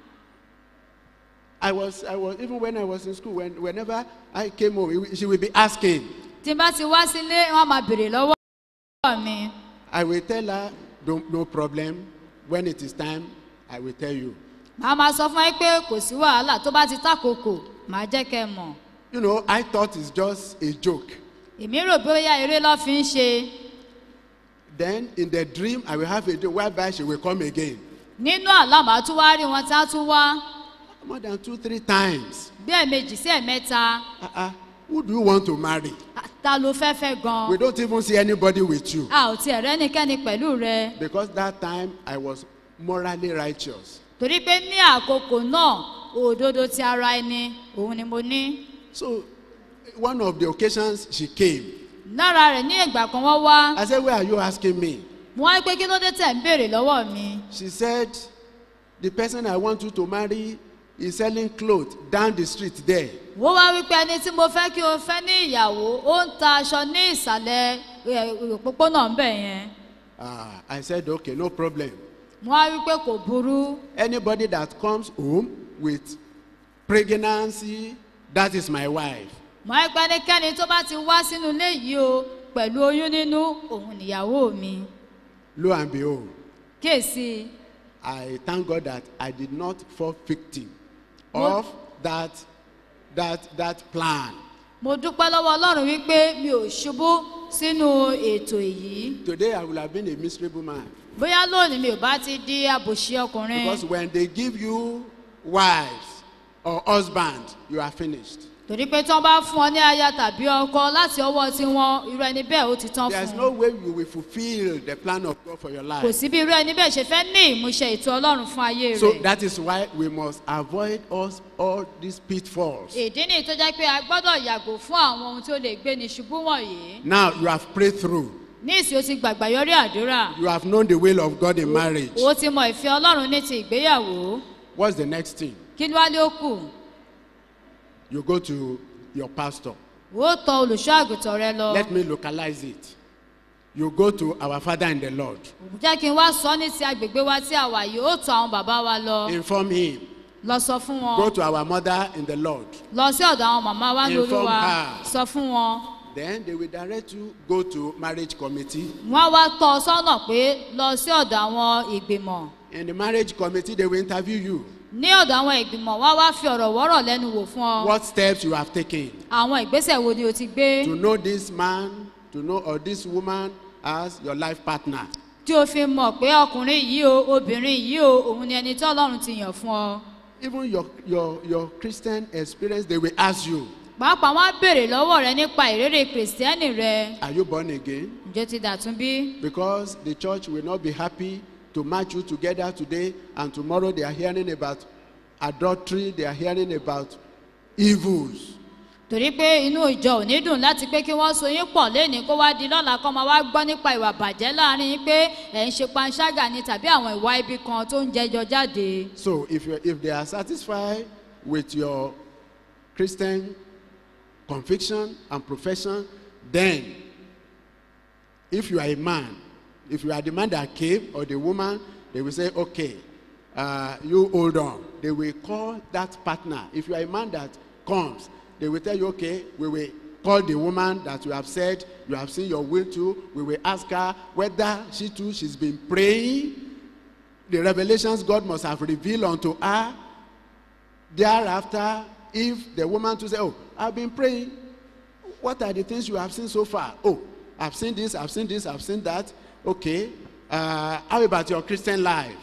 S2: I was, I was, even when I was in school, when, whenever I came home, she will be asking.
S1: tí n bá ti wá sílé wọ́n máa béèrè lọ́wọ́ mi.
S2: I will tell her, don't, no problem. When it is time, I will tell you.
S1: màá máa sọ fún ẹ pé kò sí wàhálà tó bá ti tákòókò màá jẹ́ kẹ́ ẹ mọ̀
S2: You know, I thought it's just a joke.
S1: èmi rò bóyá eré lọ́ fi ń ṣe
S2: Then in the dream, I will have a dream whereby she will come again.
S1: nínú àlá màá tún wá rí wọn tí á tún wá
S2: More than two, three times.
S1: bí ẹ̀ẹ̀mejì sí ẹ̀ẹ̀mẹ́ta
S2: Uh-uh. Who do you want to marry?
S1: ta ló fẹ́ fẹ́ gan
S2: We don't even see anybody with you.
S1: a ò tiẹ̀ rẹ́nikẹ́ni pẹ̀lú rẹ
S2: Because that time I was morally righteous.
S1: torí pé ní àkókò náà òdodo ti ara ẹni òun ni mo ní
S2: So one of the occasions she came.
S1: lára rẹ̀ ní ìgbà kan wọ́n wá
S2: I said, Where are you asking me?
S1: mo wá pé kí ló dé tẹ̀ ń béèrè lọ́wọ́ mi
S2: She said, The person I want you to marry is selling clothes down the street there.
S1: wọ́n wá wípé ẹni tí mo fẹ́ kí o fẹ́ ní ìyàwó ó ń ta aṣọ ní ìsàlẹ̀ ẹ, òpópónà ńbẹ̀ yẹn
S2: Ah, I said, Okay, no problem.
S1: mo wá wípé kò burú
S2: Anybody that comes home with pregnancy, that is my wife.
S1: mo wá pé ẹnikẹ́ni tó bá ti wá sínú ilé yìí o pẹ̀lú oyún nínú òun nìyàwó mi
S2: Lo and behold,
S1: kíyèsí
S2: I thank God that I did not fall victim
S1: Mo-
S2: of that, that, that plan.
S1: mo dúpẹ́ lọ́wọ́ ọlọ́run wípé mi ò ṣubú sínú ètò èyí
S2: Today I would have been a miserable man.
S1: bóyá lónìí mi ò bá ti di àbòsí ọkùnrin
S2: Because when they give you wives or husband, you are finished.
S1: torí pé tí wọ́n bá fún ọ ní aya tàbí ọkọ láti ọwọ́ tiwọn irú ẹni bẹ́ẹ̀ ó ti tán
S2: There's
S1: fún
S2: no
S1: un
S2: way you will fulfill the plan of God for your
S1: kò
S2: life.
S1: sí bí irú ẹni bẹ́ẹ̀ ṣe fẹ́ ní ìmúṣẹ ètò ọlọ́run fún ayé
S2: So
S1: rẹ̀
S2: that is why we must avoid us all these pitfalls.
S1: ìdí nìyí tó jẹ́ pé a gbọ́dọ̀ yàgò fún àwọn ohun tí ó lè gbé ní ṣubú wọ̀nyí
S2: Now you have prayed through.
S1: ní ìsìn ó ti gbàgbà yọrí àdúrà
S2: You have known the will of God in marriage.
S1: ó ti mọ ìfẹ́ ọlọ́run ní ti ìgbéyàwó
S2: What's the next thing?
S1: kí ló wá lé ó kù
S2: You go to your pastor.
S1: ó tọ olùṣọ́ àgùntàn rẹ lọ
S2: Let me localize it. You go to our Father in the Lord.
S1: jẹ́ kí n wá sọ ní ti agbègbè wa tí a wà yìí ó tọ àwọn bàbá wa lọ
S2: Inform him.
S1: lọ sọ fún wọn
S2: Go to our mother in the Lord.
S1: lọ sí ọ̀dọ̀ àwọn màmá wa ní
S2: Inform
S1: olúwa
S2: her.
S1: sọ fún wọn
S2: Then they will direct you go to marriage committee.
S1: wọ́n á wá tọ́ ọ sọ́nà pé lọ sí ọ̀dọ̀ àwọn ìgbìmọ̀
S2: In the marriage committee, they will interview you.
S1: ní ọ̀dọ̀ àwọn ìgbìmọ̀ wọ́n á wá fi ọ̀rọ̀ wọ́rọ̀ lẹ́nu wò fún ọ
S2: What steps you have taken
S1: àwọn ìgbésẹ̀ wo ni o ti gbé
S2: to know this man, to know or this woman as your life partner.
S1: tí o fi mọ̀ pé ọkùnrin yìí o obìnrin yìí o òun ni ẹni tí ọlọ́run ti yàn fún ọ
S2: Even your, your, your Christian experience, they will ask you,
S1: pàápàá wọn á béèrè lọ́wọ́ rẹ nípa ìrere kìrìsìtẹ́nì rẹ
S2: Are you born again?
S1: ǹjẹ́ o ti dàtún bí
S2: Because the church will not be happy to match you together today and tomorrow they are hearing about adultery, they are hearing about evils.
S1: torí pé inú ìjọ ò ní dùn láti pé kí wọ́n so yín pọ̀ lénìí kó wá di lọ́la kọ́ máa wá gbọ́ nípa ìwà bàjẹ́ láàrin yín pé ẹ̀ ń ṣe panṣágà ni tàbí àwọn ìwà ibi kan tó ń jẹjọ jáde.
S2: So if, you if they are satisfied with your Christian conviction and profession, then if you are a man, if you are the man that came or the woman, they will say, okay, uh, you hold on. They will call that partner. If you are a man that comes, they will tell you, okay, we will call the woman that you have said you have seen your will to. We will ask her whether she too, she's been praying. The revelations God must have revealed unto her. Thereafter, if the woman to say, oh, I've been praying. What are the things you have seen so far? Oh, I've seen this, I've seen this, I've seen that. Okay. Uh, how about your Christian life?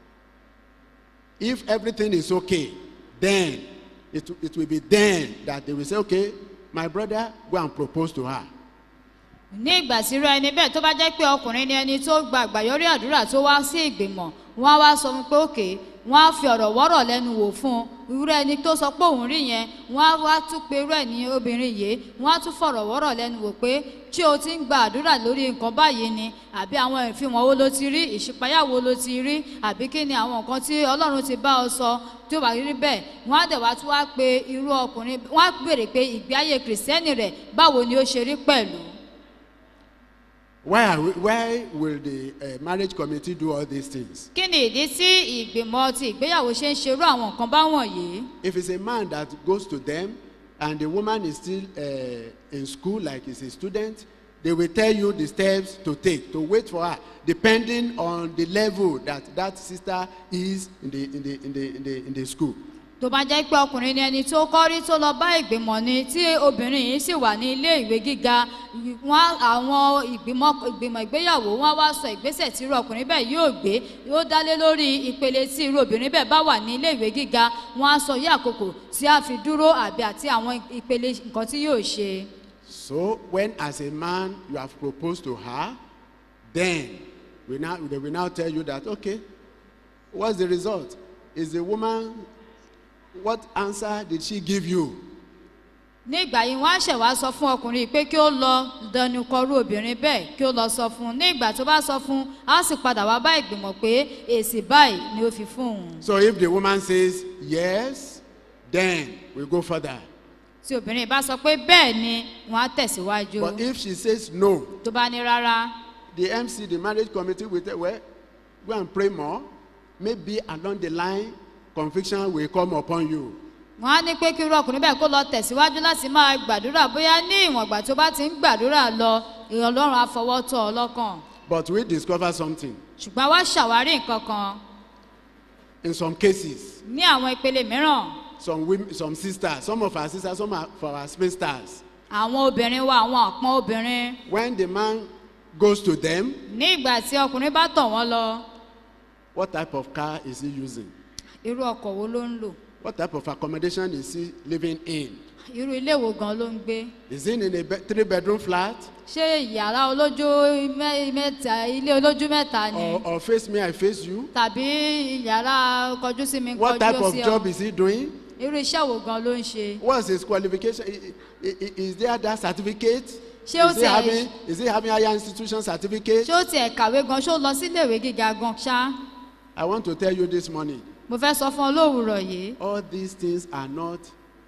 S2: If everything is okay, then it, it will be then that they will say, okay, my brother, go and propose to her.
S1: ní ìgbà tí irú ẹni bẹ́ẹ̀ tó bá jẹ́ pé ọkùnrin ni ẹni tó gba àgbàyọrí àdúrà tó wá sí ìgbìmọ̀ wọ́n á wá sọ fún pé òkè wọ́n á fi ọ̀rọ̀ wọ́rọ̀ lẹ́nu wò fún un irú ẹni tó sọ pé òun rí yẹn wọ́n á wá tún pe irú ẹ̀ ní obìnrin yìí wọ́n á tún fọ̀rọ̀ wọ́rọ̀ lẹ́nu wò pé ṣé o ti ń gba àdúrà lórí nǹkan báyìí ni àbí àwọn ìfihàn wo ló ti rí ìṣípayá wo ló ti rí àbí kí ni àwọn nǹkan tí ọlọ́run ti bá ọ sọ tí ó bá rí bẹ́ẹ̀ wọ́n á dẹ̀ wá tún wá pe irú ọkùnrin wọ́n á béèrè pé ìgbé ayé kìrìsìtẹ́nì rẹ̀ báwo ni ó ṣe rí pẹ̀lú.
S2: Why, are we, why will the uh, marriage committee do all these things?
S1: kí ni ìdí tí ìgbìmọ̀ ti ìgbéyàwó ṣe ń ṣerú àwọn nǹkan báwọ̀nyí
S2: If it's a man that goes to them and the woman is still uh, in school, like he's a student, they will tell you the steps to take to wait for her depending on the level that that sister is in the in the in the in the, in the school.
S1: tó bá jẹ́ pé ọkùnrin ni ẹni tó kọ́ rí tó lọ bá ìgbìmọ̀ ni tí obìnrin yìí sì wà ní ilé ìwé gíga wọn àwọn ìgbìmọ̀ ìgbìmọ̀ ìgbéyàwó wọn wá sọ ìgbésẹ̀ tí irú ọkùnrin bẹ́ẹ̀ yóò gbé yóò dálé lórí ìpele tí irú obìnrin bẹ́ẹ̀ bá wà ní ilé ìwé gíga wọn á sọ yí àkókò tí a fi dúró àbí àti àwọn ìpele nǹkan tí yóò ṣe.
S2: So when as a man you have proposed to her, then we now they will now tell you that okay, what's the result? Is the woman what answer did she give you?
S1: ní ìgbà yìí wọn á ṣẹ̀ wá sọ fún ọkùnrin yìí pé kí ó lọ dẹnu kọrú obìnrin bẹ́ẹ̀ kí ó lọ sọ fún un ní ìgbà tó bá sọ fún un á sì padà wá bá ìgbìmọ̀ pé èsì báyìí ni ó fi fún òun.
S2: So if the woman says yes, then we go further.
S1: tí obìnrin bá sọ pé bẹ́ẹ̀ ni wọ́n á tẹ̀síwájú
S2: But if she says no,
S1: tó bá ní rárá
S2: the MC, the marriage committee will tell well, go and pray more. Maybe along the line, conviction will come upon you.
S1: wọ́n á ní pé kí irú ọkùnrin bẹ́ẹ̀ kó lọ tẹ̀síwájú láti máa gbàdúrà bóyá ní ìwọ̀n ìgbà tó bá ti ń gbàdúrà lọ ìrìn ọlọ́run á fọwọ́ tọ́ ọ lọ́kàn
S2: But we discover something.
S1: ṣùgbọ́n wá ṣàwárí nǹkan kan
S2: In some cases,
S1: ní àwọn ìpele mìíràn
S2: some women, some sisters, some of our sisters, some of our spinsters,
S1: àwọn obìnrin wa àwọn àpọ́n obìnrin
S2: when the man goes to them,
S1: ní ìgbà tí ọkùnrin bá tọ̀ wọ́n lọ
S2: what type of car is he using?
S1: irú ọkọ̀ wo ló ń lò
S2: What type of accommodation is he living in?
S1: irú ilé wo gan ló ń gbé
S2: Is he in a be- three bedroom flat?
S1: ṣé yàrá olójú mẹ́- mẹ́ta ilé olójú mẹ́ta ni
S2: Or, or face me, I face you?
S1: tàbí yàrá kọjú sí mi
S2: What type
S1: kọjú
S2: of
S1: sí
S2: job
S1: ọ
S2: is he doing?
S1: irú iṣẹ́ wo gan ló ń ṣe
S2: What's his qualification? I- I- I- Is there that certificate?
S1: Ṣé ó
S2: Is he
S1: tiẹ̀-
S2: having, is he having higher institution certificate?
S1: ṣé ó tiẹ̀ kàwé gan ṣé ó lọ sílé ìwé gíga gan ṣá
S2: I want to tell you this morning,
S1: mo fẹ́ sọ fún ọ lówùrọ̀ yìí
S2: all these things are not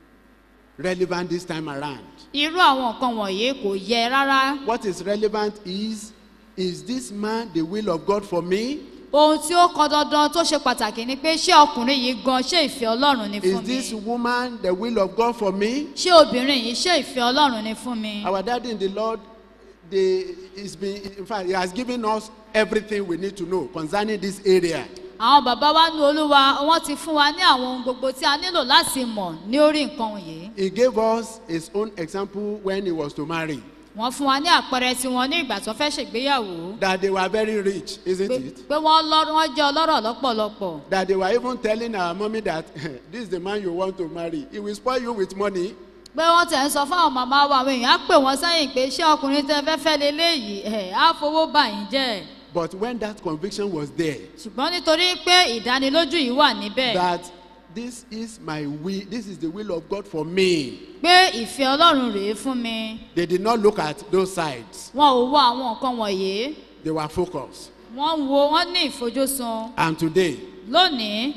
S2: relevant this time around.
S1: irú àwọn nǹkan wọ̀nyí kò yẹ rárá
S2: What is relevant is, is this man the will of God for me?
S1: ohun tí ó kọ dandan tó ṣe pàtàkì ni pé ṣé ọkùnrin yìí gan ṣé ìfẹ́ ọlọ́run ni
S2: Is
S1: fún mi
S2: this woman the will of God for me?
S1: ṣé obìnrin yìí ṣé ìfẹ́ ọlọ́run ni fún mi
S2: Our daddy in the Lord, they, he's been, in fact, he has given us everything we need to know concerning this area.
S1: àwọn bàbá wa ní olúwa wọn ti fún wa ní àwọn ohun gbogbo tí a nílò láti mọ̀ ní orí nǹkan yìí
S2: He gave us his own example when he was to marry.
S1: wọ́n fún wa ní àpẹẹrẹ tiwọn ní ìgbà tó fẹ́ ṣègbéyàwó
S2: That they were very rich, isn't
S1: pé
S2: it?
S1: pé wọ́n lọ́rọ̀ wọ́n jẹ́ ọlọ́rọ̀ lọ́pọ̀lọpọ̀
S2: That they were even telling our mommy that this is the man you want to marry. He will spoil you with money.
S1: pé wọ́n tẹ̀ ń sọ fáwọn màmá wa àwọn èèyàn á pè wọ́n sẹ́yìn pé ṣé ọkùnrin tẹ fẹ́ fẹ́ leléyìí ẹ̀ á fowó bà yín jẹ́
S2: But when that conviction was there,
S1: ṣùgbọ́n nítorí pé ìdánilójú yìí wà níbẹ̀
S2: that this is my will, this is the will of God for me.
S1: pé ìfẹ́ ọlọ́run rèé fún mi
S2: They did not look at those sides.
S1: wọn ò wo àwọn nǹkan wọ̀nyí
S2: They were focused.
S1: wọ́n ń wo wọ́n ní ìfojúsùn
S2: And today,
S1: lónìí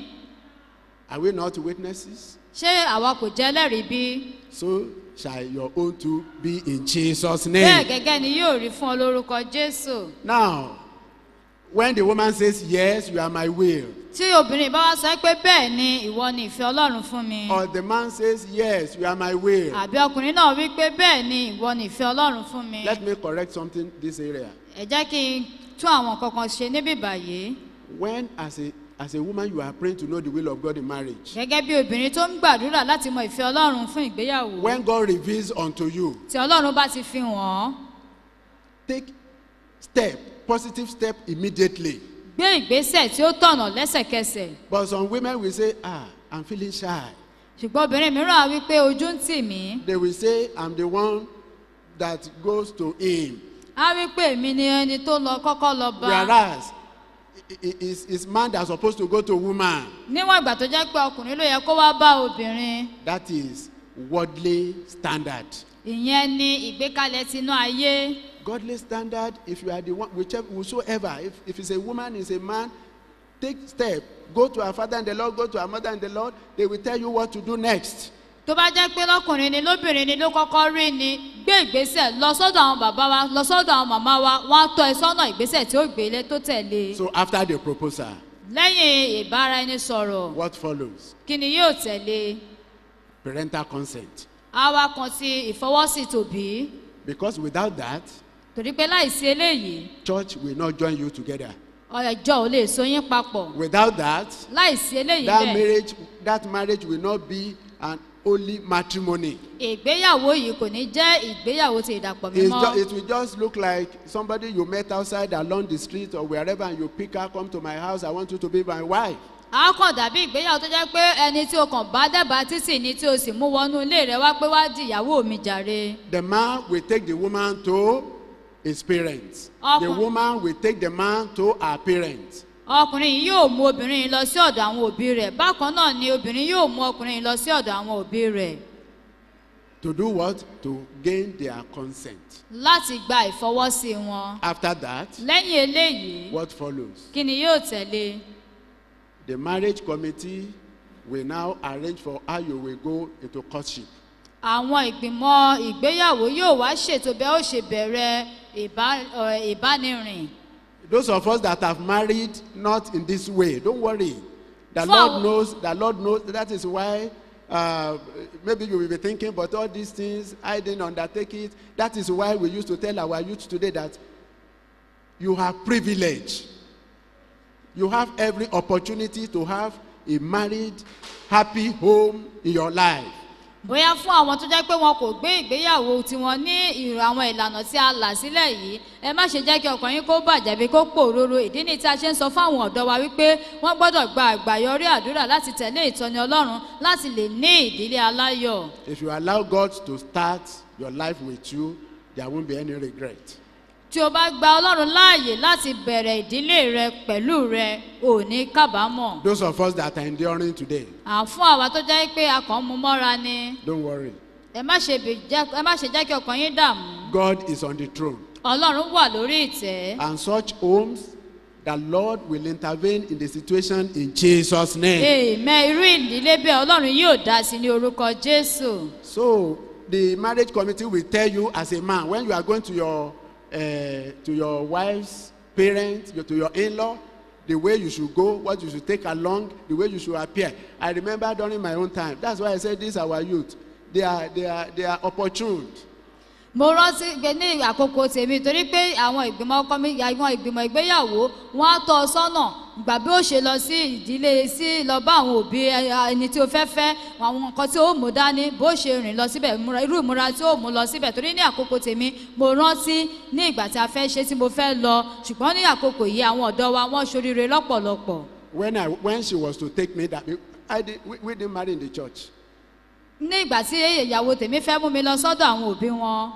S2: are we not witnesses?
S1: ṣé àwa kò jẹ́ ẹlẹ́rìí bí
S2: So shall your own too be in Jesus'
S1: bẹ́ẹ̀
S2: name.
S1: gẹ́gẹ́ ni yóò rí fún ọ lórúkọ jésù
S2: Now, when the woman says, Yes, you are my will,
S1: tí obìnrin bá wá sọ pé bẹ́ẹ̀ ni ìwọ ni ìfẹ́ ọlọ́run fún mi
S2: or the man says, Yes, you are my will,
S1: àbí ọkùnrin náà wí pé bẹ́ẹ̀ ni ìwọ ni ìfẹ́ ọlọ́run fún mi
S2: let me correct something this area.
S1: ẹ jẹ́ kí n tún àwọn kankan ṣe níbí báyìí
S2: When, as a, as a woman, you are praying to know the will of God in marriage,
S1: gẹ́gẹ́ bí obìnrin tó ń gbàdúrà láti mọ ìfẹ́ ọlọ́run fún ìgbéyàwó
S2: when God reveals unto you,
S1: tí ọlọ́run bá ti fi hàn án
S2: take step, positive step immediately.
S1: gbé ìgbésẹ̀ tí ó tọ̀nà lẹ́sẹ̀kẹsẹ̀
S2: But some women will say, Ah, I'm feeling shy.
S1: ṣùgbọ́n obìnrin mìíràn á wí pé ojú ń tì mí
S2: They will say, I'm the one that goes to him.
S1: á wí pé èmi ni ẹni tó lọ kọ́kọ́ lọ bá
S2: Whereas, i- i- it's, it's man that's supposed to go to woman.
S1: níwọ̀n ìgbà tó jẹ́ pé ọkùnrin ló yẹ kó wá bá obìnrin
S2: That is worldly standard.
S1: ìyẹn ni ìgbékalẹ̀ tinú ayé
S2: Godly standard, if you are the one, whichever, whosoever, if, if it's a woman, it's a man, take step. Go to our father in the Lord, go to our mother in the Lord. They will tell you what to do next.
S1: tó bá jẹ́ pé lọ́kùnrin ni lóbìnrin ni ló kọ́kọ́ rí ni gbé ìgbésẹ̀ lọ sọ́dọ̀ àwọn bàbá wa lọ sọ́dọ̀ àwọn màmá wa wọ́n á tọ́ ẹ sọ́nà ìgbésẹ̀ tí ó gbélé tó tẹ̀lé
S2: So after the proposal,
S1: lẹ́yìn ìbára ẹni sọ̀rọ̀
S2: what follows?
S1: kí ni yóò tẹ̀lé
S2: Parental consent.
S1: á wá kan sí ìfọwọ́sí tòbí
S2: Because without that,
S1: torí pé láìsí eléyìí
S2: church will not join you together.
S1: ọjọ́ ò lè so yín papọ̀
S2: Without that,
S1: láìsí eléyìí
S2: that
S1: bẹ́ẹ̀
S2: marriage, that marriage will not be an holy matrimony.
S1: ìgbéyàwó yìí kò ní jẹ́ ìgbéyàwó ti ìdàpọ̀
S2: It's
S1: mímọ́
S2: ju- it will just look like somebody you met outside along the street or wherever and you pick her, come to my house, I want you to be my wife.
S1: a kàn dàbí ìgbéyàwó tó jẹ́ pé ẹni tí o kàn bá dábàá títì ni tí o sì mú wọnú ilé rẹ wá pé wá di ìyàwó mi jàre
S2: The man will take the woman to his parents. The
S1: Ọkùn-
S2: woman will take the man to her parents.
S1: ọkùnrin yìí yóò mú obìnrin yìí lọ sí ọ̀dọ̀ àwọn òbí rẹ̀ bákan náà ni obìnrin yóò mú ọkùnrin yìí lọ sí ọ̀dọ̀ àwọn òbí rẹ̀
S2: To do what? To gain their consent.
S1: láti gba ìfọwọ́sí wọn
S2: After that,
S1: lẹ́yìn eléyìí
S2: what follows?
S1: kí ni yóò tẹ̀lé
S2: The marriage committee will now arrange for how you will go into courtship.
S1: àwọn ìgbìmọ̀ ìgbéyàwó yóò wá ṣètò bẹ́ẹ̀ ó ṣe bẹ̀rẹ̀ ìbá- ọ̀, ìbánirìn
S2: Those of us that have married not in this way, don't worry. The
S1: For-
S2: Lord knows, the Lord knows. That is why uh, maybe you will be thinking, but all these things, I didn't undertake it. That is why we used to tell our youth today that you have privilege. You have every opportunity to have a married, happy home in your life.
S1: bóyá fún àwọn tó jẹ́ pé wọn kò gbé ìgbéyàwó tiwọn ní ìrò àwọn ìlànà tí a là sílẹ̀ yìí ẹ má ṣe jẹ́ kí ọkàn yín kó bàjẹ́ bí kó pòroro ìdí ni tí a ṣe ń sọ fáwọn ọ̀dọ́ wa wípé wọ́n gbọ́dọ̀ gba àgbàyọrí àdúrà láti tẹ̀lé ìtọ́ni ọlọ́run láti lè ní ìdílé aláyọ̀
S2: If you allow God to start your life with you, there won't be any regret.
S1: tí o bá gba ọlọ́run láàyè láti bẹ̀rẹ̀ ìdílé rẹ pẹ̀lú rẹ ò ní kábàámọ̀
S2: Those of us that are enduring today,
S1: à fún àwa tó jẹ́ pé a kàn ń mu mọ́ra ni
S2: don't worry.
S1: ẹ má ṣe bì- jẹ́- ẹ má ṣe jẹ́ kí ọkàn yín dààmú
S2: God is on the throne.
S1: ọlọ́run wà lórí ìtẹ́
S2: And such homes, the Lord will intervene in the situation in Jesus' name.
S1: èèmẹ irú ìdílé bẹ́ẹ̀ ọlọ́run yóò dá sí ní orúkọ jésù
S2: So the marriage committee will tell you as a man when you are going to your uh, to your wife's parents, your- to your in-law, the way you should go, what you should take along, the way you should appear. I remember during my own time. That's why I said this our youth. They are they are they are opportune.
S1: mo rántí pé ní àkókò tèmi torí pé àwọn ìgbìmọ̀ ọkọ mi àwọn ìgbìmọ̀ ìgbéyàwó wọn á tọ́ ọ sọ́nà gbà bí ó ṣe lọ sí ìdílé sí lọ bá àwọn òbí ẹ- ẹni tí o fẹ́ fẹ́ àwọn nǹkan tí ó mú dání bó ṣe rìn lọ síbẹ̀ ìmúra- irú ìmúra tí ó mú lọ síbẹ̀ torí ní àkókò tèmi mo rántí ní ìgbà tí a fẹ́ ṣe tí mo fẹ́ lọ ṣùgbọ́n ní àkókò yìí àwọn ọ̀dọ́ wa wọ́n ṣoríire lọ́pọ̀lọpọ̀
S2: When I when she was to take me that I did, we, we didn't marry in the church.
S1: ní ìgbà tí ìyàwó tèmi fẹ́ mú mi lọ sọ́dọ̀ àwọn òbí wọn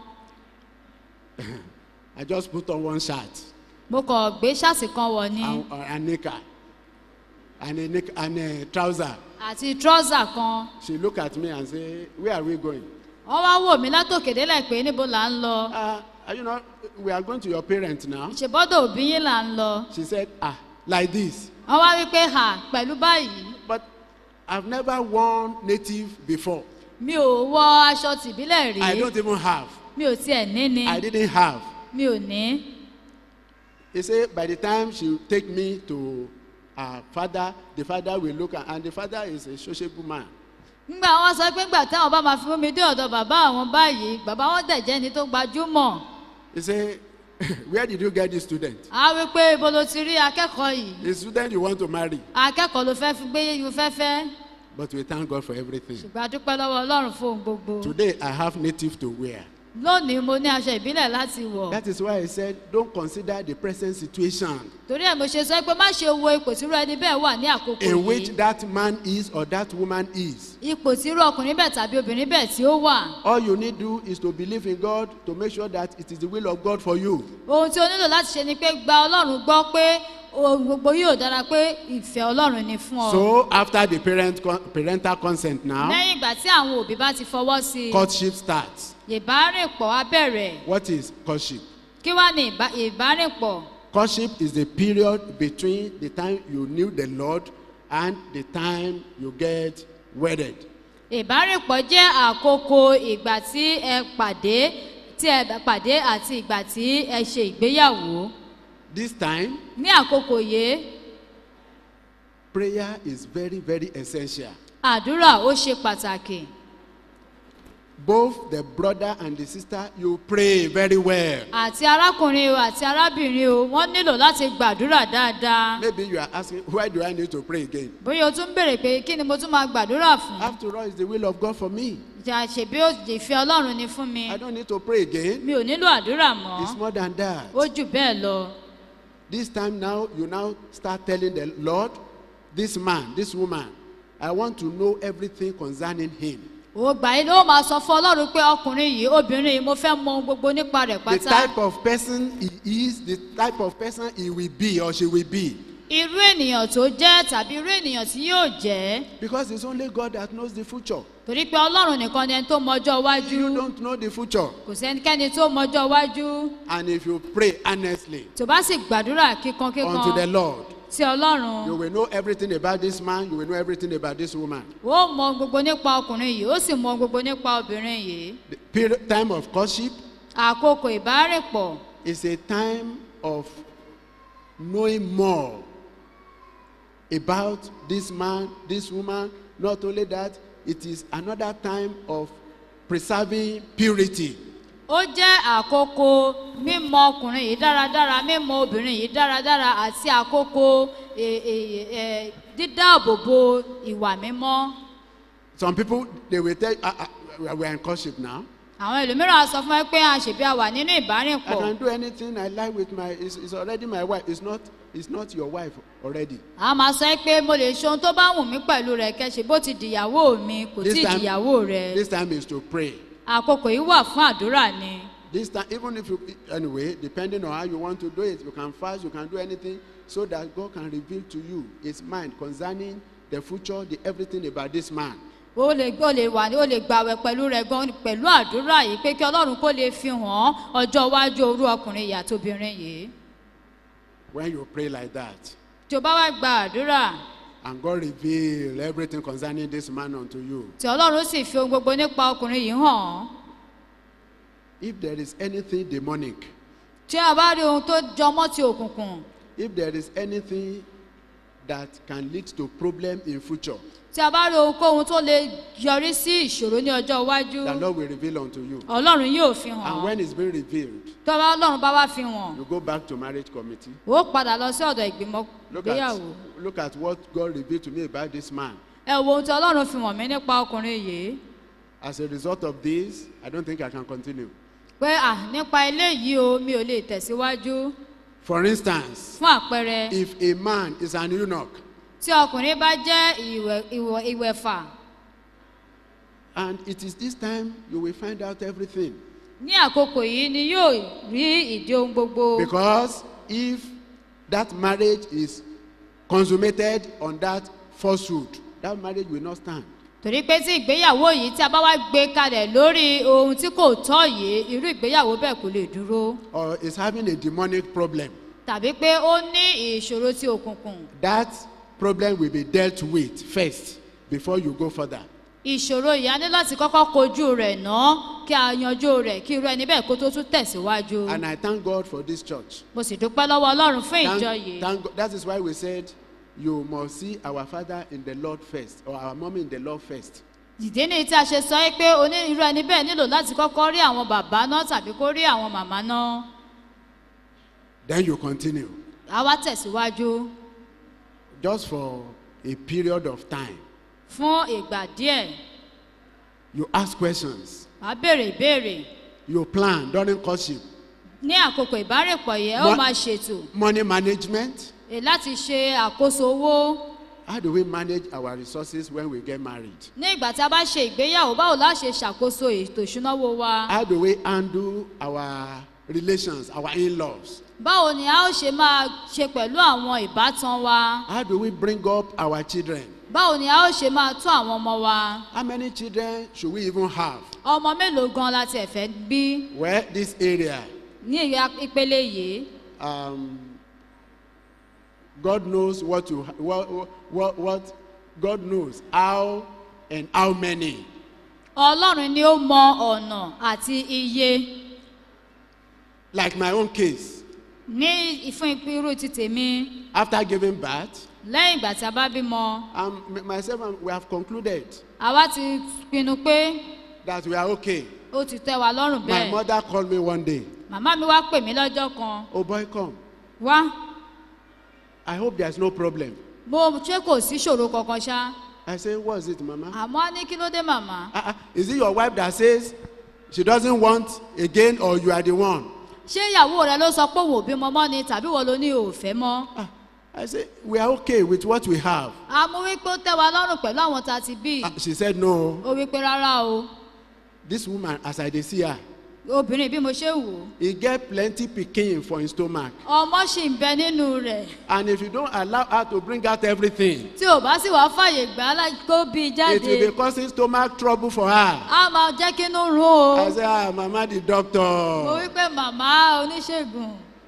S2: I just put on one shirt
S1: mo kàn gbé ṣáàsì kan wọ̀ ni
S2: and, uh, and knicker and a knick and a trouser.
S1: àti trọ́sà kan
S2: She look at me and say, "Where are we going?"
S1: wọ́n wá wò mí látòkèdélẹ̀ pé níbo là ń lọ
S2: Uh, you know, we are going to your parents now.
S1: ìṣèbọ́dọ̀ òbí yín là ń lọ
S2: She said, "Ah, like this."
S1: wọ́n wá wí pé hà pẹ̀lú báyìí
S2: But I've never worn native before.
S1: mi ò wọ aṣọ tìbílẹ̀ rí
S2: I don't even have.
S1: mi ò tiẹ̀ ní ni
S2: I didn't have.
S1: mi ò ní
S2: He said, by the time she take me to her father, the father will look at, and the father is a sociable man.
S1: ngbà wọn sọ pé ngbà táwọn bá máa fi mú mi dé ọ̀dọ̀ bàbá àwọn báyìí bàbá wọn dẹ̀ jẹ́ ni tó gbajúmọ̀
S2: He said, where did you get this student?
S1: á wí pé ibo ló ti rí akẹ́kọ̀ọ́ yìí
S2: The student you want to marry.
S1: akẹ́kọ̀ọ́ ló fẹ́ fi gbé yíyú fẹ́fẹ́
S2: But we thank God for everything.
S1: ṣùgbọ́n a dúpẹ́ lọ́wọ́ ọlọ́run fún ohun gbogbo
S2: Today I have native to wear.
S1: lónìí mo ní aṣọ ìbílẹ̀ láti wọ̀
S2: That is why I said, don't consider the present situation
S1: torí ẹ̀ mo ṣe sọ pé má ṣe wo ipò tí irú ẹni bẹ́ẹ̀ wà ní àkókò
S2: in which
S1: yìí
S2: that man is or that woman is.
S1: ipò tí irú ọkùnrin bẹ́ẹ̀ tàbí obìnrin bẹ́ẹ̀ tí ó wà
S2: All you need do is to believe in God to make sure that it is the will of God for you.
S1: ohun tí o nílò láti ṣe ni pé gba ọlọ́run gbọ́ pé ohun gbogbo yóò dára pé ìfẹ́ ọlọ́run ni fún ọ
S2: So after the parent con- parental consent now,
S1: lẹ́yìn ìgbà tí àwọn òbí bá ti fọwọ́ sí i
S2: courtship starts.
S1: ìbárìnpọ̀ á bẹ̀rẹ̀
S2: What is courtship?
S1: kí wá ní ìbá- ìbárìnpọ̀
S2: Courtship is the period between the time you knew the Lord and the time you get wedded.
S1: ìbárìnpọ̀ jẹ́ àkókò ìgbà tí ẹ pàdé tí ẹ pàdé àti ìgbà tí ẹ ṣe ìgbéyàwó
S2: This time,
S1: ní àkókò yìí
S2: prayer is very, very essential.
S1: àdúrà ó ṣe pàtàkì
S2: both the brother and the sister, you pray very well.
S1: àti arákùnrin o àti arábìnrin o wọ́n nílò láti gbàdúrà dáadáa
S2: Maybe you are asking, why do I need to pray again?
S1: bóyá o tún béèrè pé kí ni mo tún máa gbàdúrà fún
S2: After all, it's the will of God for me.
S1: ìjà ṣèbí ó- ìfẹ́ ọlọ́run ni fún mi
S2: I don't need to pray again.
S1: mi ò nílò àdúrà mọ́
S2: It's more than that.
S1: ó jù bẹ́ẹ̀ lọ
S2: This time now, you now start telling the Lord, this man, this woman, I want to know everything concerning him.
S1: ó gbà yín ló máa sọ fún ọlọ́run pé ọkùnrin yìí obìnrin yìí mo fẹ́ mọ ohun gbogbo nípa rẹ̀
S2: The
S1: pátá
S2: type of person he is, the type of person he will be or she will be.
S1: irú ènìyàn tó jẹ́ tàbí irú ènìyàn tí yóò jẹ́
S2: Because it's only God that knows the future.
S1: torí pé ọlọ́run nìkan ni ẹni tó mọjọ́ iwájú
S2: You don't know the future.
S1: kò sẹ́nikẹ́ni tó mọjọ́ iwájú
S2: And if you pray earnestly
S1: tó bá sì gbàdúrà kíkan
S2: unto the
S1: kíkan
S2: Lord,
S1: sí ọlọ́run
S2: you will know everything about this man, you will know everything about this woman.
S1: ó mọ ohun gbogbo nípa ọkùnrin yìí ó sì mọ ohun gbogbo nípa obìnrin yìí
S2: The period, time of courtship
S1: àkókò ìbárèpọ̀
S2: is a time of knowing more about this man, this woman. Not only that, it is another time of preserving purity.
S1: ó jẹ́ àkókò mímọ ọkùnrin yìí dáradára mímọ obìnrin yìí dáradára àti àkókò e- e- e- dídáàbòbò ìwà mímọ́
S2: Some people they will tell ah, ah, we are in courtship now.
S1: àwọn ẹlòmíràn á sọ fún ẹ pé àṣebí a wà nínú
S2: I
S1: ìbárìnpọ̀
S2: can do anything I like with my. It's, it's already my wife. It's not. It's not your wife already.
S1: a máa sọ ẹ́ pé mo lè ṣe ohun tó bá wù mí pẹ̀lú rẹ̀ kẹ́sì bó ti dìyàwó mi kò tí ì dìyàwó rẹ̀
S2: this time is to pray.
S1: àkókò yìí wà fún àdúrà ni
S2: This time, even if you anyway, depending on how you want to do it, you can fast, you can do anything, so that God can reveal to you His mind concerning the future, the everything about this man.
S1: o lè o lè wà ní o lè gbàwẹ̀ pẹ̀lú rẹ̀ gan pẹ̀lú àdúrà yìí pé kí ọlọ́run kó lè fi hàn ọjọ́ iwájú orú ọkùnrin yìí àti obìnrin yìí
S2: When you pray like that,
S1: tí o bá wá gba àdúrà
S2: and God reveal everything concerning this man unto you,
S1: tí ọlọ́run sì fi ohun gbogbo nípa ọkùnrin yìí hàn
S2: if there is anything demonic,
S1: tí a bá rí ohun tó jọmọ́ ti òkùnkùn
S2: if there is anything that can lead to problem in future,
S1: tí a bá rí ohunkóhun tó lè yọrí sí ìṣòro ní ọjọ́ iwájú
S2: the Lord will reveal unto you.
S1: ọlọ́run yóò fi
S2: And
S1: hàn
S2: when it's been revealed,
S1: tó bá ọlọ́run bá wá fi hàn
S2: you go back to marriage committee.
S1: ó padà lọ sí ọ̀dọ̀ ìgbìmọ̀
S2: Look at,
S1: ìgbéyàwó
S2: look at what God revealed to me about this man.
S1: ẹ wo ohun tí ọlọ́run fi hàn mí nípa ọkùnrin yìí
S2: As a result of this, I don't think I can continue.
S1: pé à nípa eléyìí o mi ò lè tẹ̀síwájú
S2: For instance,
S1: fún àpẹẹrẹ
S2: if a man is an eunuch
S1: tí ọkùnrin bá jẹ́ ìwẹ̀- ìwọ̀- ìwẹ̀fà
S2: and it is this time you will find out everything.
S1: ní àkókò yìí ni yóò rí ìdí ohun gbogbo
S2: Because if that marriage is consummated on that falsehood, that marriage will not stand.
S1: torí pé tí ìgbéyàwó yìí tí a bá wá gbé kalẹ̀ lórí ohun tí kò tọ́ yìí irú ìgbéyàwó bẹ́ẹ̀ kò lè dúró
S2: Or is having a demonic problem.
S1: tàbí pé ó ní ìṣòro tí òkùnkùn
S2: That problem will be dealt with first before you go further.
S1: ìṣòro yìí a ní láti kọ́kọ́ kojú rẹ̀ ná kí a yanjú rẹ̀ kí irú ẹni bẹ́ẹ̀ kó tó tún tẹ̀síwájú
S2: And I thank God for this church.
S1: mo sì dúpẹ́ lọ́wọ́ ọlọ́run fún ìjọ
S2: Thank,
S1: yìí
S2: thank God. That is why we said you must see our father in the Lord first, or our mommy in the Lord first.
S1: ìdí ni tí a ṣe sọ yìí pé oní irú ẹni bẹ́ẹ̀ nílò láti kọ́kọ́ rí àwọn bàbá náà tàbí kó rí àwọn màmá náà
S2: Then you continue.
S1: a wá tẹ̀síwájú
S2: Just for a period of time,
S1: fún ìgbà díẹ̀
S2: you ask questions,
S1: wàá béèrè ìbéèrè
S2: you plan during courtship,
S1: ní àkókò ìbárèpọ̀ yẹn ó
S2: Mo-
S1: máa ṣètò
S2: money management.
S1: èyí láti ṣe àkóso owó
S2: How do we manage our resources when we get married?
S1: ní ìgbà tí a bá ṣe ìgbéyàwó báwo la ṣe ṣàkóso ètò ìṣúnáwó wa
S2: How do we handle our relations, our in-laws?
S1: báwo ni a ó ṣe máa ṣe pẹ̀lú àwọn ìbátan wa
S2: How do we bring up our children?
S1: báwo ni a ó ṣe máa tún àwọn ọmọ wa
S2: How many children should we even have?
S1: ọmọ mélòó gan la tiẹ̀ fẹ́ bí
S2: Well, this area,
S1: ní ìyá ìpele yìí
S2: um, God knows what to what, what what God knows how and how many.
S1: ọlọ́run ni ó mọ ọ̀nà àti iye
S2: Like my own case,
S1: ní ìfún irú ti tèmi
S2: after giving birth,
S1: lẹ́yìn ìgbà tí a bá bímọ
S2: um, m- myself and we have concluded
S1: àwa ti pinnu pé
S2: that we are okay.
S1: ó ti tẹ́ wa lọ́rùn
S2: My
S1: bẹ́ẹ̀
S2: mother called me one day.
S1: màmá mi wá pè mí lọ́jọ́ kan
S2: Oh boy, come.
S1: wá
S2: I hope there's no problem.
S1: mo ṣé kò sí ṣòro kankan ṣá
S2: I say, what's it, Mama?
S1: àmọ́ á ní kí ló dé màmá
S2: Ah, ah, is it your wife that says she doesn't want again or you are the one?
S1: ṣé ìyàwó rẹ ló sọ pé òun ò bímọ mọ́ ni tàbí wọ́n ló ní òfẹ́ mọ́
S2: Ah, I say, we are okay with what we have.
S1: àmọ́ wípé ó tẹ́ wa lọ́rùn pẹ̀lú àwọn tá a ti bí
S2: Ah, she said, no.
S1: ó wípé rárá o
S2: This woman, as I dey see her,
S1: obìnrin bí mo ṣe wò ó
S2: he get plenty pikin for his stomach.
S1: ọmọ ṣì ń bẹ nínú rẹ̀
S2: And if you don't allow her to bring out everything,
S1: tí ò bá sì wá fàyè gbà á lá- kó bí i
S2: it
S1: jáde
S2: will be causing stomach trouble for her.
S1: á máa jẹ́ kí inú rún o
S2: I say, ah, Mama, the
S1: mo
S2: doctor.
S1: wípé màmá oníṣègùn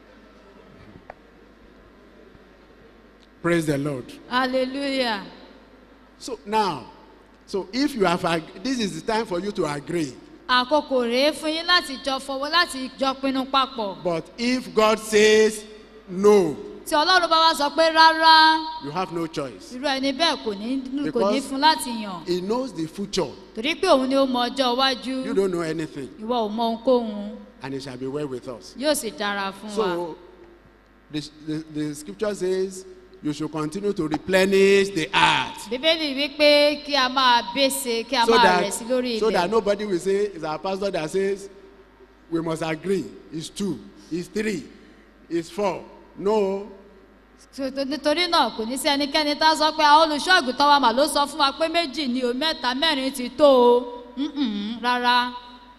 S2: Praise the Lord.
S1: hallelujah
S2: So now, so if you have, ag- this is the time for you to agree.
S1: àkókò rèé fún yín láti jọ fọwọ́ láti jọ pinnu papọ̀
S2: But if God says no,
S1: tí ọlọ́run bá wá sọ pé rárá
S2: you have no choice.
S1: irú ẹni bẹ́ẹ̀ kò ní kò ní
S2: Because-
S1: fún láti yàn
S2: He knows the future.
S1: torí pé òun ni ó mọ ọjọ́ iwájú
S2: You don't know anything.
S1: ìwọ ò mọ ohunkóhun
S2: And it shall be well with us.
S1: yóò sì dára fún wa
S2: So the, the, the scripture says you should continue to replenish the earth.
S1: bíbélì wípé kí a máa bése kí a
S2: So
S1: máa rẹ̀ sí
S2: that,
S1: lórí
S2: so that
S1: ilẹ̀
S2: nobody will say, it's our pastor that says, we must agree. It's two, it's three, it's four. No,
S1: So, to- nítorí náà kò ní sí ẹnikẹ́ni tá a sọ pé àwọn olùṣọ́ àgùntàn wa mà ló sọ fún wa pé méjì ni o mẹ́ta mẹ́rin ti tó o Mm-mm, rárá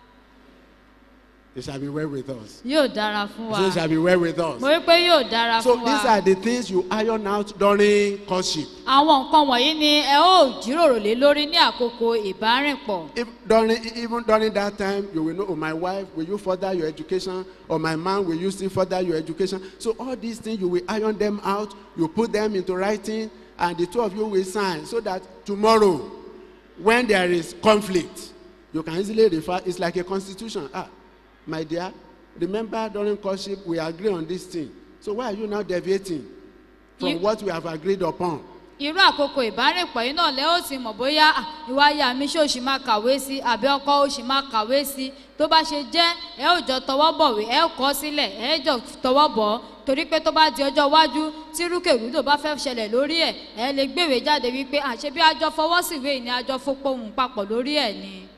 S2: it shall be well with us.
S1: yóò dára fún wa
S2: It shall be well with us.
S1: mo rí pé yóò dára
S2: So
S1: fún
S2: these
S1: wa
S2: are the things you iron out during courtship.
S1: àwọn nǹkan wọ̀nyí ni ẹ ó jíròrò lé lórí ní àkókò ìbárìnpọ̀
S2: If during even during that time you will know, oh my wife, will you further your education? Or my man, will you still further your education? So all these things you will iron them out, you put them into writing, and the two of you will sign so that tomorrow, when there is conflict, you can easily refer. It's like a constitution. Ah, my dear, remember during courtship we agree on this thing. So why are you now deviating from
S1: You-
S2: what we have agreed upon?
S1: irú àkókò ìbárìnpọ̀ yìí náà lẹ́ ó ti mọ̀ bóyá "Ah, ìwà ayé mi ṣó ṣì máa kàwé sí àbí ọkọ ó ṣì máa kàwé sí tó bá ṣe jẹ́ ẹ ó jọ tọwọ́ bọ̀wé ẹ ó kọ́ sílẹ̀ ẹ jọ tọwọ́ bọ̀ ọ́ torí pé tó bá di ọjọ́ iwájú tí rúkèrúdò bá fẹ́ ṣẹlẹ̀ lórí ẹ̀ ẹ lè gbèwé jáde wípé àṣẹ bí àjọ fọwọ́ síwé yìí ni àjọ fọpohùn papọ̀ lórí ẹ̀ ni.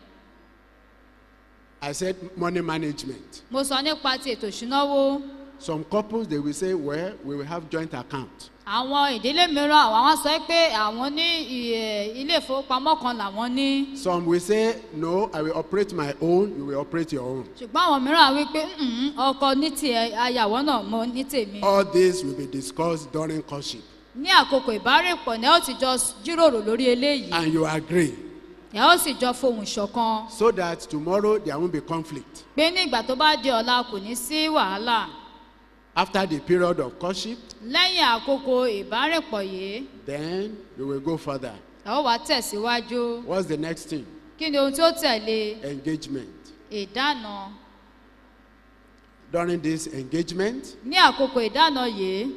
S2: I said money management.
S1: mo sọ nípa ti ètò ìṣúnáwó
S2: Some couples they will say, well, we will have joint account.
S1: àwọn ìdílé mìíràn àwọn sọ pé àwọn ní ì- ilé ìfowópamọ́ kan làwọn ní.
S2: Some will say, no, I will operate my own, you will operate your own.
S1: ṣùgbọ́n àwọn mìíràn wí pé "Mm-mm, ọkọ ní tiẹ̀ ayàwó náà mo ní tèmi.
S2: All this will be discussed during courtship.
S1: ní àkókò ìbárèpọ̀ ni ẹ ó ti jọ jíròrò lórí eléyìí
S2: And you agree.
S1: ẹ ó sì jọ fohùn ṣọ̀kan
S2: So that tomorrow there won't be conflict.
S1: pé ní ìgbà tó bá di ọ̀la kò ní sí wàhálà
S2: After the period of courtship,
S1: lẹ́yìn àkókò ìbárèpọ̀ yìí
S2: then you will go further.
S1: ẹ ó wá tẹ̀síwájú
S2: What's the next thing?
S1: kí ni ohun tí ó tẹ̀lé
S2: Engagement.
S1: ìdáná
S2: During this engagement,
S1: ní àkókò ìdáná yìí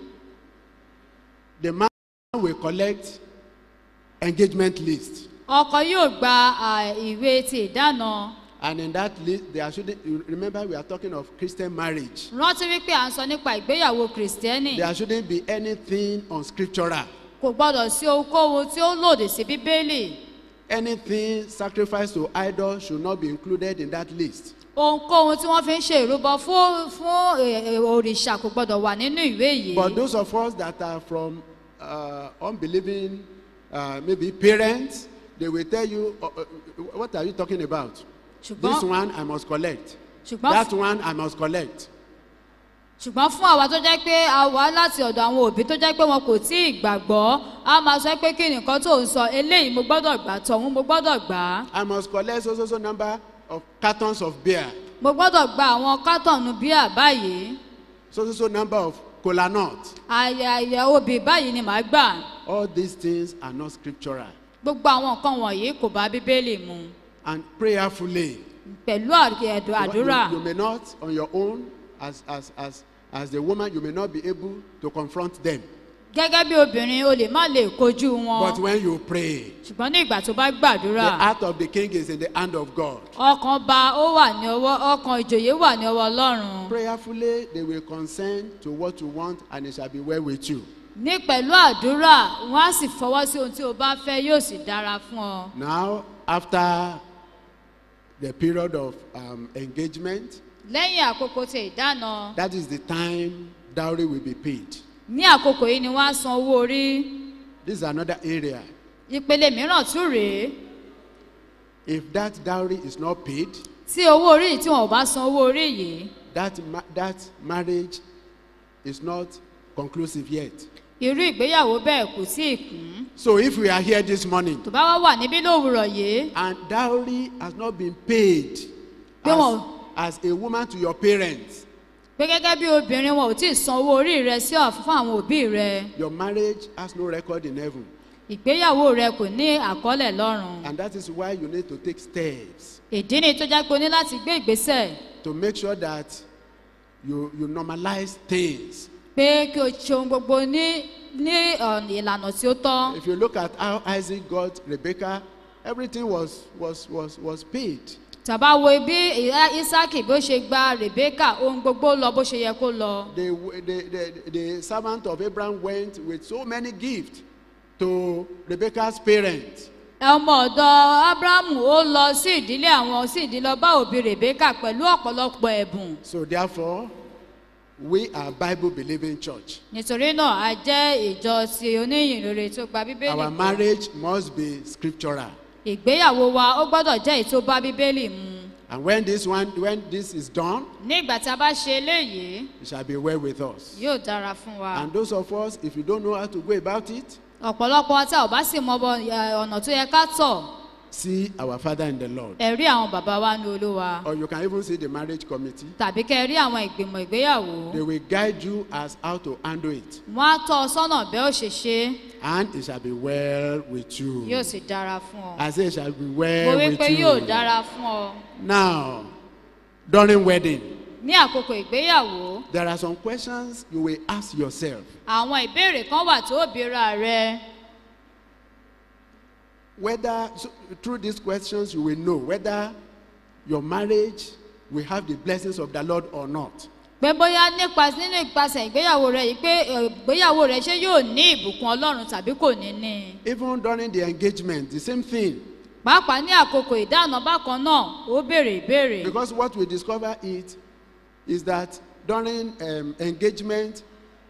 S2: the man will collect engagement list.
S1: ọkọ yóò gba à, ìwé ti ìdáná
S2: And in that list, there shouldn't, you remember we are talking of Christian marriage.
S1: rántí wípé à ń sọ nípa ìgbéyàwó kìrìsìtẹ́nì
S2: There shouldn't be anything unscriptural.
S1: kò gbọdọ̀ sí ohunkóhun tí ó lòdì sí bíbélì
S2: Anything sacrificed to idols should not be included in that list.
S1: ohunkóhun tí wọ́n fi ń ṣe ìrúbọ fún fún eh, eh, òrìṣà kò gbọdọ̀ wà nínú ìwé yìí
S2: But those of us that are from uh, unbelieving, uh, maybe parents, they will tell you, uh, uh, what are you talking about? This
S1: ṣùgbọ́n
S2: one I must collect.
S1: ṣùgbọ́n
S2: That one I must collect.
S1: ṣùgbọ́n fún àwa tó jẹ́ pé a wá láti ọ̀dọ̀ àwọn òbí tó jẹ́ pé wọn kò tí ì gbàgbọ́ a máa sọ pé kí nìkan tó ń sọ eléyìí mo gbọ́dọ̀ gbà tọ̀hún mo gbọ́dọ̀ gbà á
S2: I must collect so so so number of cartons of beer,
S1: mo gbọ́dọ̀ gba àwọn kátọ̀nù bíà báyìí
S2: so so so number of cola nut.
S1: àyà obì báyìí ni màá gbà
S2: All these things are not scriptural.
S1: gbogbo àwọn nǹkan wọ̀nyí kò bá bíbélì mu
S2: And prayerfully,
S1: pẹ̀lú àdù- àdúrà
S2: you, you may not on your own, as, as, as, as the woman, you may not be able to confront them.
S1: gẹ́gẹ́ bí obìnrin o lè má lè kojú
S2: But
S1: wọn
S2: when you pray,
S1: ṣùgbọ́n ní ìgbà tó bá
S2: the
S1: gbàdúrà
S2: heart of the king is in the hand of God.
S1: ọkàn ba ó wà ní ọwọ́ ọkàn ìjòyè wà ní ọwọ́ ọlọ́run
S2: Prayerfully, they will consent to what you want, and it shall be well with you.
S1: ní pẹ̀lú àdúrà wọn á sì fọwọ́ sí ohun tí o bá fẹ́ yóò sì dára fún ọ.
S2: Now, after the period of um, engagement,
S1: lẹ́yìn àkókò tí ìdáná
S2: that is the time dowry will be paid.
S1: ní àkókò yìí ni wọ́n á san owó orí
S2: This is another area.
S1: ìpele mìíràn tún rèé
S2: If that dowry is not paid,
S1: tí owó orí yìí tí wọn ò bá san owó orí yìí
S2: that, ma- that marriage is not conclusive yet.
S1: irú ìgbéyàwó bẹ́ẹ̀ kò tí ì kún
S2: So, if we are here this morning
S1: tó bá wá wà níbí lówùrọ̀ yìí
S2: and dowry has not been paid
S1: Pé
S2: as,
S1: wọn-
S2: as a woman to your parents,
S1: pé gẹ́gẹ́ bí obìnrin wọn ò tí ì san owó orí rẹ sí ọ̀fun fún àwọn òbí rẹ
S2: your marriage has no record in heaven.
S1: ìgbéyàwó rẹ kò ní àkọọ́lẹ̀ lọ́rùn
S2: And that is why you need to take steps
S1: ìdí ni tó jẹ́ pé o ní láti gbé ìgbésẹ̀
S2: to make sure that you, you normalize things.
S1: pé kí o ṣe ohun gbogbo ní ní ọ̀nà ìlànà tí ó tọ́
S2: If you look at how Isaac got Rebecca, everything was, was, was, was paid.
S1: tàbá wo bí ìyá isaki bó ṣe gba rebeka ohun gbogbo lọ bó ṣe yẹ kó lọ
S2: The, the, the, the servant of Abraham went with so many gifts to Rebecca's parents.
S1: ọmọ ọ̀dọ̀ abrahamu ó lọ sí ìdílé àwọn sí ìdílé ọba òbí rebeka pẹ̀lú ọ̀pọ̀lọpọ̀ ẹ̀bùn
S2: So therefore, we are Bible believing church.
S1: nítorí náà a jẹ́ ìjọ ti oníyìnrere tó gba bíbélì
S2: Our
S1: gbọ́.
S2: marriage must be scriptural.
S1: ìgbéyàwó wa ó gbọ́dọ̀ jẹ́ èyí tó bá bíbélì mu
S2: And when this one, when this is done,
S1: ní ìgbà tí a bá ṣe eléyìí
S2: it shall be well with us.
S1: yóò dára fún wa
S2: And those of us, if you don't know how to go about it,
S1: ọ̀pọ̀lọpọ̀ tí a ò bá sì mọ bọ- ẹ, ọ̀nà tó yẹ ká tọ̀
S2: see our Father in the Lord.
S1: ẹ̀rí àwọn bàbá wa ní olúwa
S2: Or you can even see the marriage committee.
S1: tàbí kẹ́ ẹ rí àwọn ìgbìmọ̀ ìgbéyàwó
S2: They will guide you as how to handle it.
S1: wọ́n á tọ́ ọ sọ́nà bẹ́ẹ̀ ó ṣe ṣe é,
S2: And it shall be well with
S1: yóò
S2: you.
S1: sì dára fún ọ.
S2: I say it shall be
S1: mo
S2: well
S1: wí
S2: with
S1: pé yóò
S2: you.
S1: dára fún ọ.
S2: Now, during wedding,
S1: ní àkókò ìgbéyàwó
S2: there are some questions you will ask yourself.
S1: àwọn ìbéèrè kan wà tó bíra rẹ
S2: Whether, so, through these questions, you will know whether your marriage will have the blessings of the Lord or not.
S1: pé bóyá nípa nínú ìpasẹ̀ ìgbéyàwó rẹ yìí pé ẹ, ìgbéyàwó rẹ ṣé yóò ní ìbùkún ọlọ́run tàbí kò ní ní.
S2: Even during the engagement, the same thing.
S1: pàápàá ní àkókò ìdáná bákan náà ó béèrè ìbéèrè.
S2: Because what we discover it is that during um, engagement,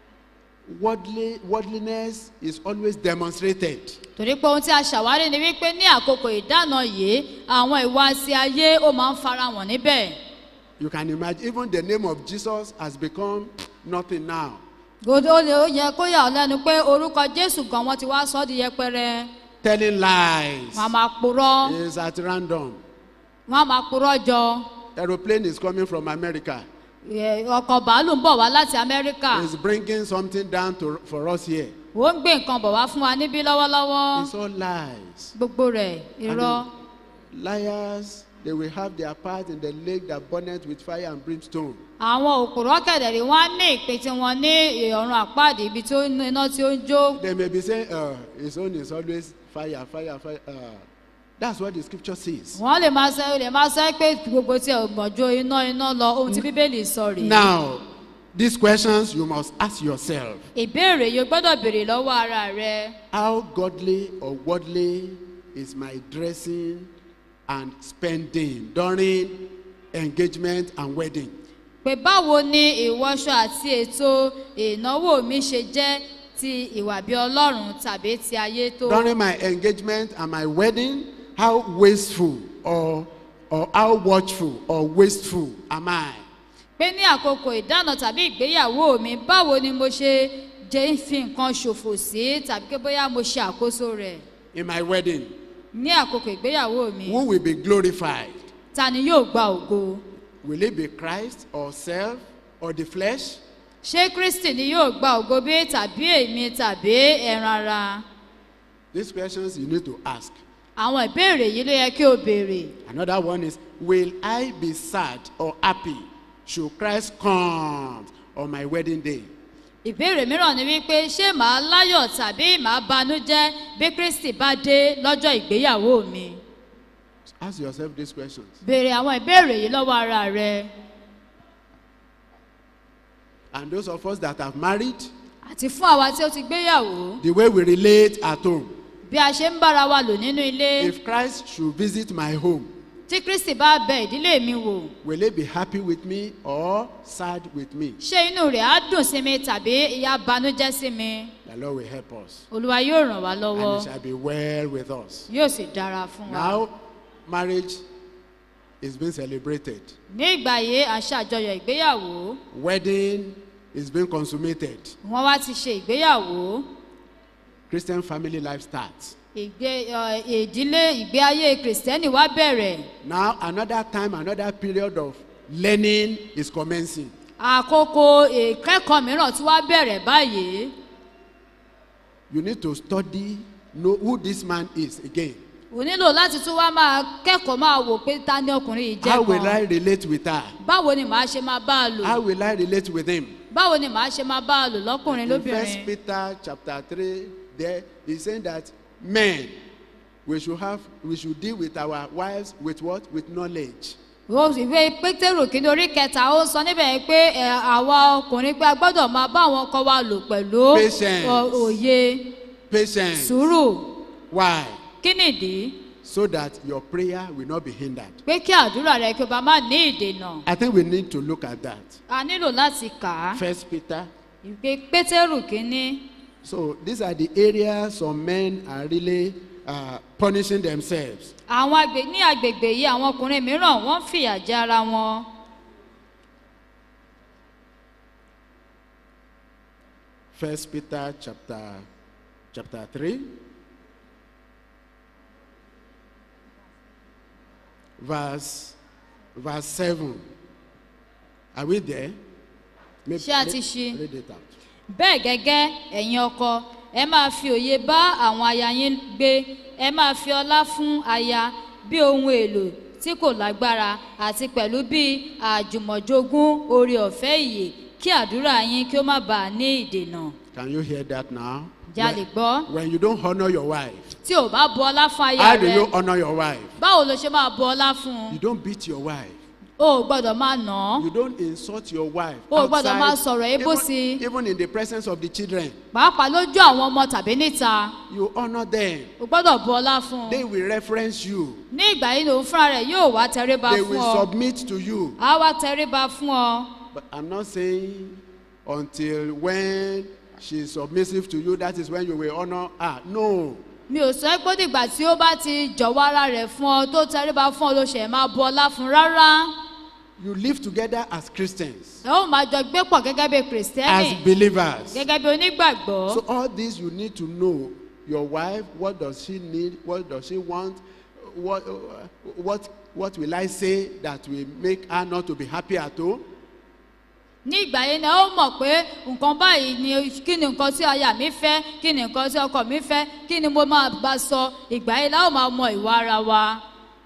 S2: worldly, worldliness is always demonstrated.
S1: torí pé ohun tí a ṣàwárí ni wípé ní àkókò ìdáná yìí àwọn ìwà sí ayé ó máa ń farahàn níbẹ̀.
S2: You can imagine, even the name of Jesus has become nothing now.
S1: gbogbo ó lè ó yẹ kó yà ọ́ lẹ́nu pé orúkọ jésù gan wọ́n ti wá sọ́ di yẹpẹrẹ
S2: Telling lies
S1: wọ́n á máa purọ́
S2: is at random.
S1: wọ́n á máa purọ́ jọ
S2: Aeroplane is coming from America.
S1: Ẹ, ọkọ̀ bàálù ń bọ̀ wá láti amẹ́ríkà
S2: It's bringing something down to, for us here.
S1: ó ń gbé nǹkan bọ̀ wá fún wa níbí lọ́wọ́lọ́wọ́
S2: It's all lies.
S1: gbogbo rẹ̀ irọ́
S2: And the liars, they will have their part in the lake that burneth with fire and brimstone.
S1: àwọn òkúrọ́ kẹ̀dẹ̀rì wọ́n á ní ìpè tí wọ́n ní ọ̀run àpáàdé ibi tó ní iná tí ó ń jó
S2: They may be saying, uh, his own is always fire, fire, fire. Uh, that's what the scripture says.
S1: wọ́n lè máa sọ lè máa sọ pé gbogbo tí ọ̀gbọ̀njọ iná iná lọ ohun tí bíbélì sọ rèé
S2: Now, these questions you must ask yourself.
S1: ìbéèrè yìí o gbọ́dọ̀ béèrè lọ́wọ́ ara rẹ
S2: How godly or worldly is my dressing and spending during engagement and wedding?
S1: pé báwo ni ìwọṣọ àti ètò ìnáwó mi ṣe jẹ́ ti ìwà bí ọlọ́run tàbí ti ayé tó.
S2: During my engagement and my wedding, how wasteful or, or how watchful or wasteful am I?
S1: pé ní àkókò ìdáná tàbí ìgbéyàwó mi báwo ni mo ṣe jẹ́ ń fi nǹkan ṣòfò sí tàbí pé bóyá mo ṣe àkóso rẹ̀
S2: In my wedding,
S1: ní àkókò ìgbéyàwó mi
S2: who will be glorified?
S1: ta ni yóò gba ògo
S2: Will it be Christ or self or the flesh?
S1: ṣé kristi ni yóò gba ògo bí tàbí èmi tàbí ẹran ara
S2: These questions you need to ask.
S1: àwọn ìbéèrè yìí ló yẹ kí o béèrè
S2: Another one is Will I be sad or happy should Christ come on my wedding day?
S1: ìbéèrè mìíràn ni wípé ṣé màá láyọ̀ tàbí màá banújẹ́ bí kristi bá dé lọ́jọ́ ìgbéyàwó mi
S2: Ask yourself these questions.
S1: béèrè àwọn ìbéèrè yìí lọ́wọ́ ara rẹ
S2: And those of us that have married,
S1: àti fún àwa tí ó ti gbéyàwó
S2: the way we relate at home.
S1: bí a ṣe ń bára wa lò nínú ilé
S2: If Christ should visit my home,
S1: tí kristi bá bẹ ìdílé mi wò
S2: will he be happy with me or sad with me?
S1: ṣé inú rẹ̀ á dùn sí mi tàbí ìyá banújẹ́ sí mi
S2: The Lord will help us.
S1: olúwa yóò ràn wá
S2: And
S1: lọ́wọ́
S2: it shall be well with us.
S1: yóò sì dára fún wa.
S2: Now, marriage is being celebrated.
S1: ní ìgbà yìí à ń ṣàjọyọ̀ ìgbéyàwó
S2: Wedding is being consummated.
S1: wọ́n wá ti ṣe ìgbéyàwó
S2: Christian family life starts.
S1: ìgbé ọ, ìdílé ìgbé ayé kìrìsìtẹ́nì wá bẹ̀rẹ̀
S2: Now, another time, another period of learning is commencing.
S1: àkókò ìkẹ́kọ̀ọ́ mìíràn tí wá bẹ̀rẹ̀ báyìí
S2: You need to study, know who this man is again.
S1: ò nílò láti tún wá máa kẹ́kọ̀ọ́ máa wò pé ta ni ọkùnrin yìí
S2: How
S1: jẹ́
S2: will I
S1: kan
S2: relate with her?
S1: báwo ni màá ṣe máa bá a lò
S2: How will I relate with him?
S1: báwo ni màá ṣe máa bá a lò lọ́kùnrin
S2: In First
S1: lóbìnrin
S2: Peter chapter 3, there he's saying that men, we should have, we should deal with our wives with what? With knowledge.
S1: ó ìwé pétérù kìíní orí kẹta ó sọ níbẹ̀ yẹn pé ẹ, àwa ọkùnrin pé a gbọ́dọ̀ máa bá àwọn ọkọ wa lò pẹ̀lú
S2: Patience.
S1: ọ- òye
S2: Patience.
S1: sùúrù
S2: Why?
S1: kí nìdí
S2: So that your prayer will not be hindered.
S1: pé kí àdúrà rẹ kí o bá má ní ìdènà
S2: I think we need to look at that.
S1: a nílò láti kà á
S2: First Peter.
S1: ìpè pétérù kìíní
S2: So these are the areas some men are really uh, punishing themselves.
S1: àwọn àgbè ní agbègbè yìí àwọn ọkùnrin mìíràn wọ́n fìyà jẹ ara wọn
S2: First Peter chapter chapter 3 verse verse 7 Are we there? Maybe-
S1: Ṣé a ti ṣí?
S2: Read it out.
S1: bẹ́ẹ̀ gẹ́gẹ́ ẹ̀yin ọkọ ẹ máa fi òye bá àwọn aya yín gbé ẹ máa fi ọlá fún aya bí ohun èlò tí kò lágbára àti pẹ̀lú bí àjùmọ̀jogún oore ọ̀fẹ́ ìyè kí àdúrà yín kí ó má bàa ní ìdènà
S2: Can you hear that now?
S1: Já lè gbọ́.
S2: When, when you don't honor your wife,
S1: tí ò bá bu ọlá fún aya
S2: how do
S1: rẹ
S2: you honor your wife?
S1: báwo ló ṣe máa bu ọlá fún un
S2: You don't beat your wife.
S1: o ò gbọ́dọ̀ máa nà án
S2: You don't insult your wife.
S1: O ò gbọ́dọ̀
S2: outside,
S1: máa sọ̀rọ̀ ebó sí i.
S2: even, even in the presence of the children.
S1: pàápàá lójú àwọn ọmọ tàbí níta
S2: You honor them.
S1: o gbọ́dọ̀ bu ọlá fún
S2: They
S1: un
S2: will reference you.
S1: ní ìgbà yìí lòun fúnra rẹ̀ yóò wá tẹríba
S2: They
S1: fún
S2: will
S1: ọ
S2: submit to you.
S1: á wá tẹríba fún ọ
S2: But I'm not saying until when she is submissive to you, that is when you will honor her. No.
S1: mi ò sọ pé dìgbà tí ó bá ti jọ̀wọ́ ara rẹ̀ fún ọ tó tẹríba fún ọ ló ṣe máa bu ọlá fún rárá
S2: You live together as Christians,
S1: ẹ ó máa jọ gbé pọ̀ gẹ́gẹ́ bí
S2: as
S1: kìrìsìtẹ́nì
S2: believers.
S1: gẹ́gẹ́ bí onígbàgbọ́
S2: So all this you need to know. Your wife, what does she need? What does she want? What, what, what will I say that will make her not to be happy at home?
S1: ní ìgbà yẹn ni ó mọ̀ pé nǹkan báyìí ni kí ni nǹkan tí aya mi fẹ́ kí ni nǹkan tí ọkọ mi fẹ́ kí ni mo máa bá sọ ìgbà yẹn la ó máa mọ ìwà ara wa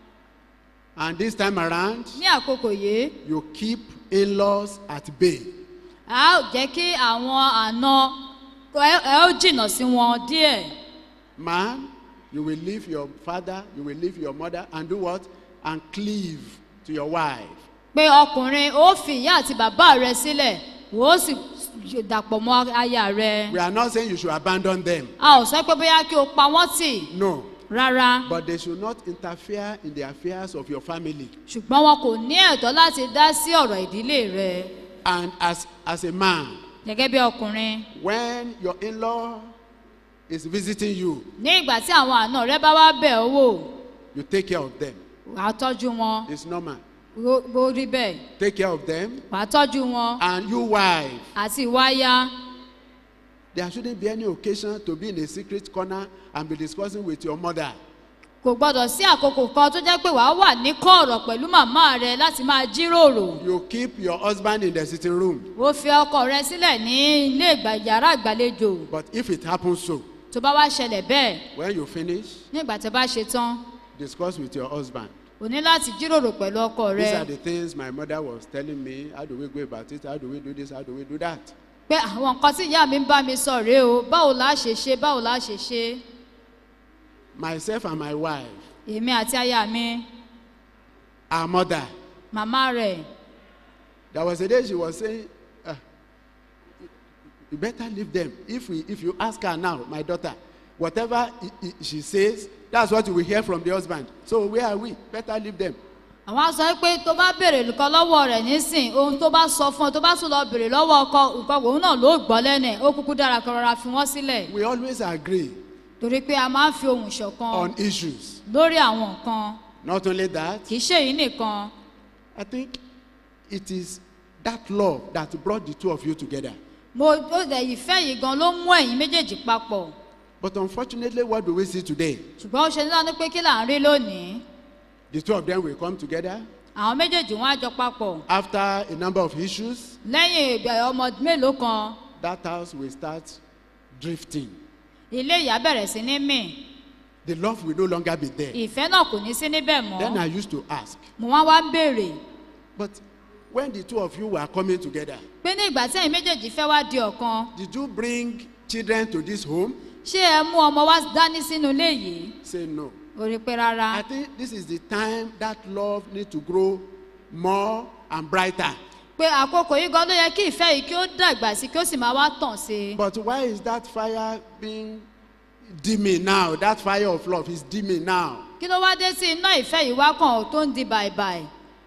S2: And this time around,
S1: ní àkókò yìí
S2: you keep in-laws at bay.
S1: a ó jẹ́ kí àwọn àna ẹ ẹ ó jìnnà sí wọn díẹ̀
S2: Man, you will leave your father, you will leave your mother, and do what? And cleave to your wife.
S1: pé ọkùnrin ó fi ìyá àti bàbá rẹ sílẹ̀ ó sì dàpọ̀ mọ́ aya rẹ
S2: We are not saying you should abandon them.
S1: a ò sọ pé bóyá kí o pa wọ́n tì
S2: No.
S1: rárá
S2: But they should not interfere in the affairs of your family.
S1: ṣùgbọ́n wọn kò ní ẹ̀tọ́ láti dá sí ọ̀rọ̀ ìdílé rẹ
S2: And as, as a man,
S1: gẹ́gẹ́ bí ọkùnrin
S2: when your in-law is visiting you,
S1: ní ìgbà tí àwọn àna rẹ bá wá bẹ̀ ọ́ wò
S2: you take care of them.
S1: wà á tọ́jú wọn
S2: It's normal.
S1: bó bó rí bẹ́ẹ̀
S2: Take care of them.
S1: wà á tọ́jú wọn
S2: And you, wife,
S1: àti ìwáyà
S2: there shouldn't be any occasion to be in a secret corner and be discussing with your mother.
S1: kò gbọ́dọ̀ sí àkókò kan tó jẹ́ pé wàá wà ní kọ̀ọ̀rọ̀ pẹ̀lú màmá rẹ láti máa jíròrò
S2: You keep your husband in the sitting room.
S1: ó fi ọkọ rẹ sílẹ̀ ní ilé ìgbà- yàrá ìgbàlejò
S2: But if it happens so,
S1: tó bá wá ṣẹlẹ̀ bẹ́ẹ̀
S2: when you finish,
S1: nígbà tó bá ṣe tán
S2: discuss with your husband.
S1: o ní láti jíròrò pẹ̀lú ọkọ
S2: These
S1: rẹ
S2: are the things my mother was telling me. How do we go about it? How do we do this? How do we do that?
S1: pé àwọn nǹkan tí ìyá mi ń bá mi sọ rèé o báwo la ṣe ṣe báwo la ṣe ṣe
S2: Myself and my wife,
S1: èmi àti aya mi
S2: our mother,
S1: màmá rẹ̀
S2: there was a day she was saying, uh, you better leave them. If, we, if you ask her now, my daughter, whatever i- i- she says, that's what you will hear from the husband. So where are we? Better leave them.
S1: àwọn á sọ pé tó bá béèrè nǹkan lọ́wọ́ rẹ̀ nísìn ohun tó bá sọ fún ọ tó bá tún lọ béèrè lọ́wọ́ ọkọ nǹkan òun náà ló gbọ́ lẹ́nu ẹ̀ ó kúkú dára kan rọra fi wọ́n sílẹ̀
S2: We always agree
S1: torí pé a máa ń fi ohùn ṣọ̀kan
S2: on issues.
S1: lórí àwọn nǹkan
S2: Not only that,
S1: kì í ṣe èyí nìkan
S2: I think it is that love that brought the two of you together.
S1: mo ó dẹ̀ ìfẹ́ yìí gan ló mú ẹ̀yin méjèèjì papọ̀
S2: But unfortunately, what do we see today?
S1: ṣùgbọ́n ó ṣe ní lánàá pé kí là ń rí lónìí
S2: The two of them will come together
S1: àwọn méjèèjì wọn á jọ papọ̀
S2: after a number of issues.
S1: lẹ́yìn ìgbà ọmọ mélòó kan
S2: That house will start drifting.
S1: ilé ìyá bẹ̀rẹ̀ sí ní mì
S2: The love will no longer be there.
S1: ìfẹ́ náà kò ní sí níbẹ̀ mọ́
S2: Then I used to ask,
S1: mo wá wá ń béèrè
S2: but when the two of you were coming together,
S1: pé ní ìgbà tí ẹ̀yin méjèèjì fẹ́ wá di ọ̀kan
S2: did you bring children to this home?
S1: ṣé ẹ mú ọmọ wá dání sínú ilé yìí
S2: Say no.
S1: ó rí pé rárá
S2: I think this is the time that love needs to grow more and brighter.
S1: pé àkókò yìí gan ló yẹ kí ìfẹ́ yìí kí ó dàgbà sí kí ó sì máa wá tàn sí i
S2: But why is that fire being dimming now? That fire of love is dimming now.
S1: kí ló wá dé sí iná ìfẹ́ yìí wá kàn tó ń di bàìbàì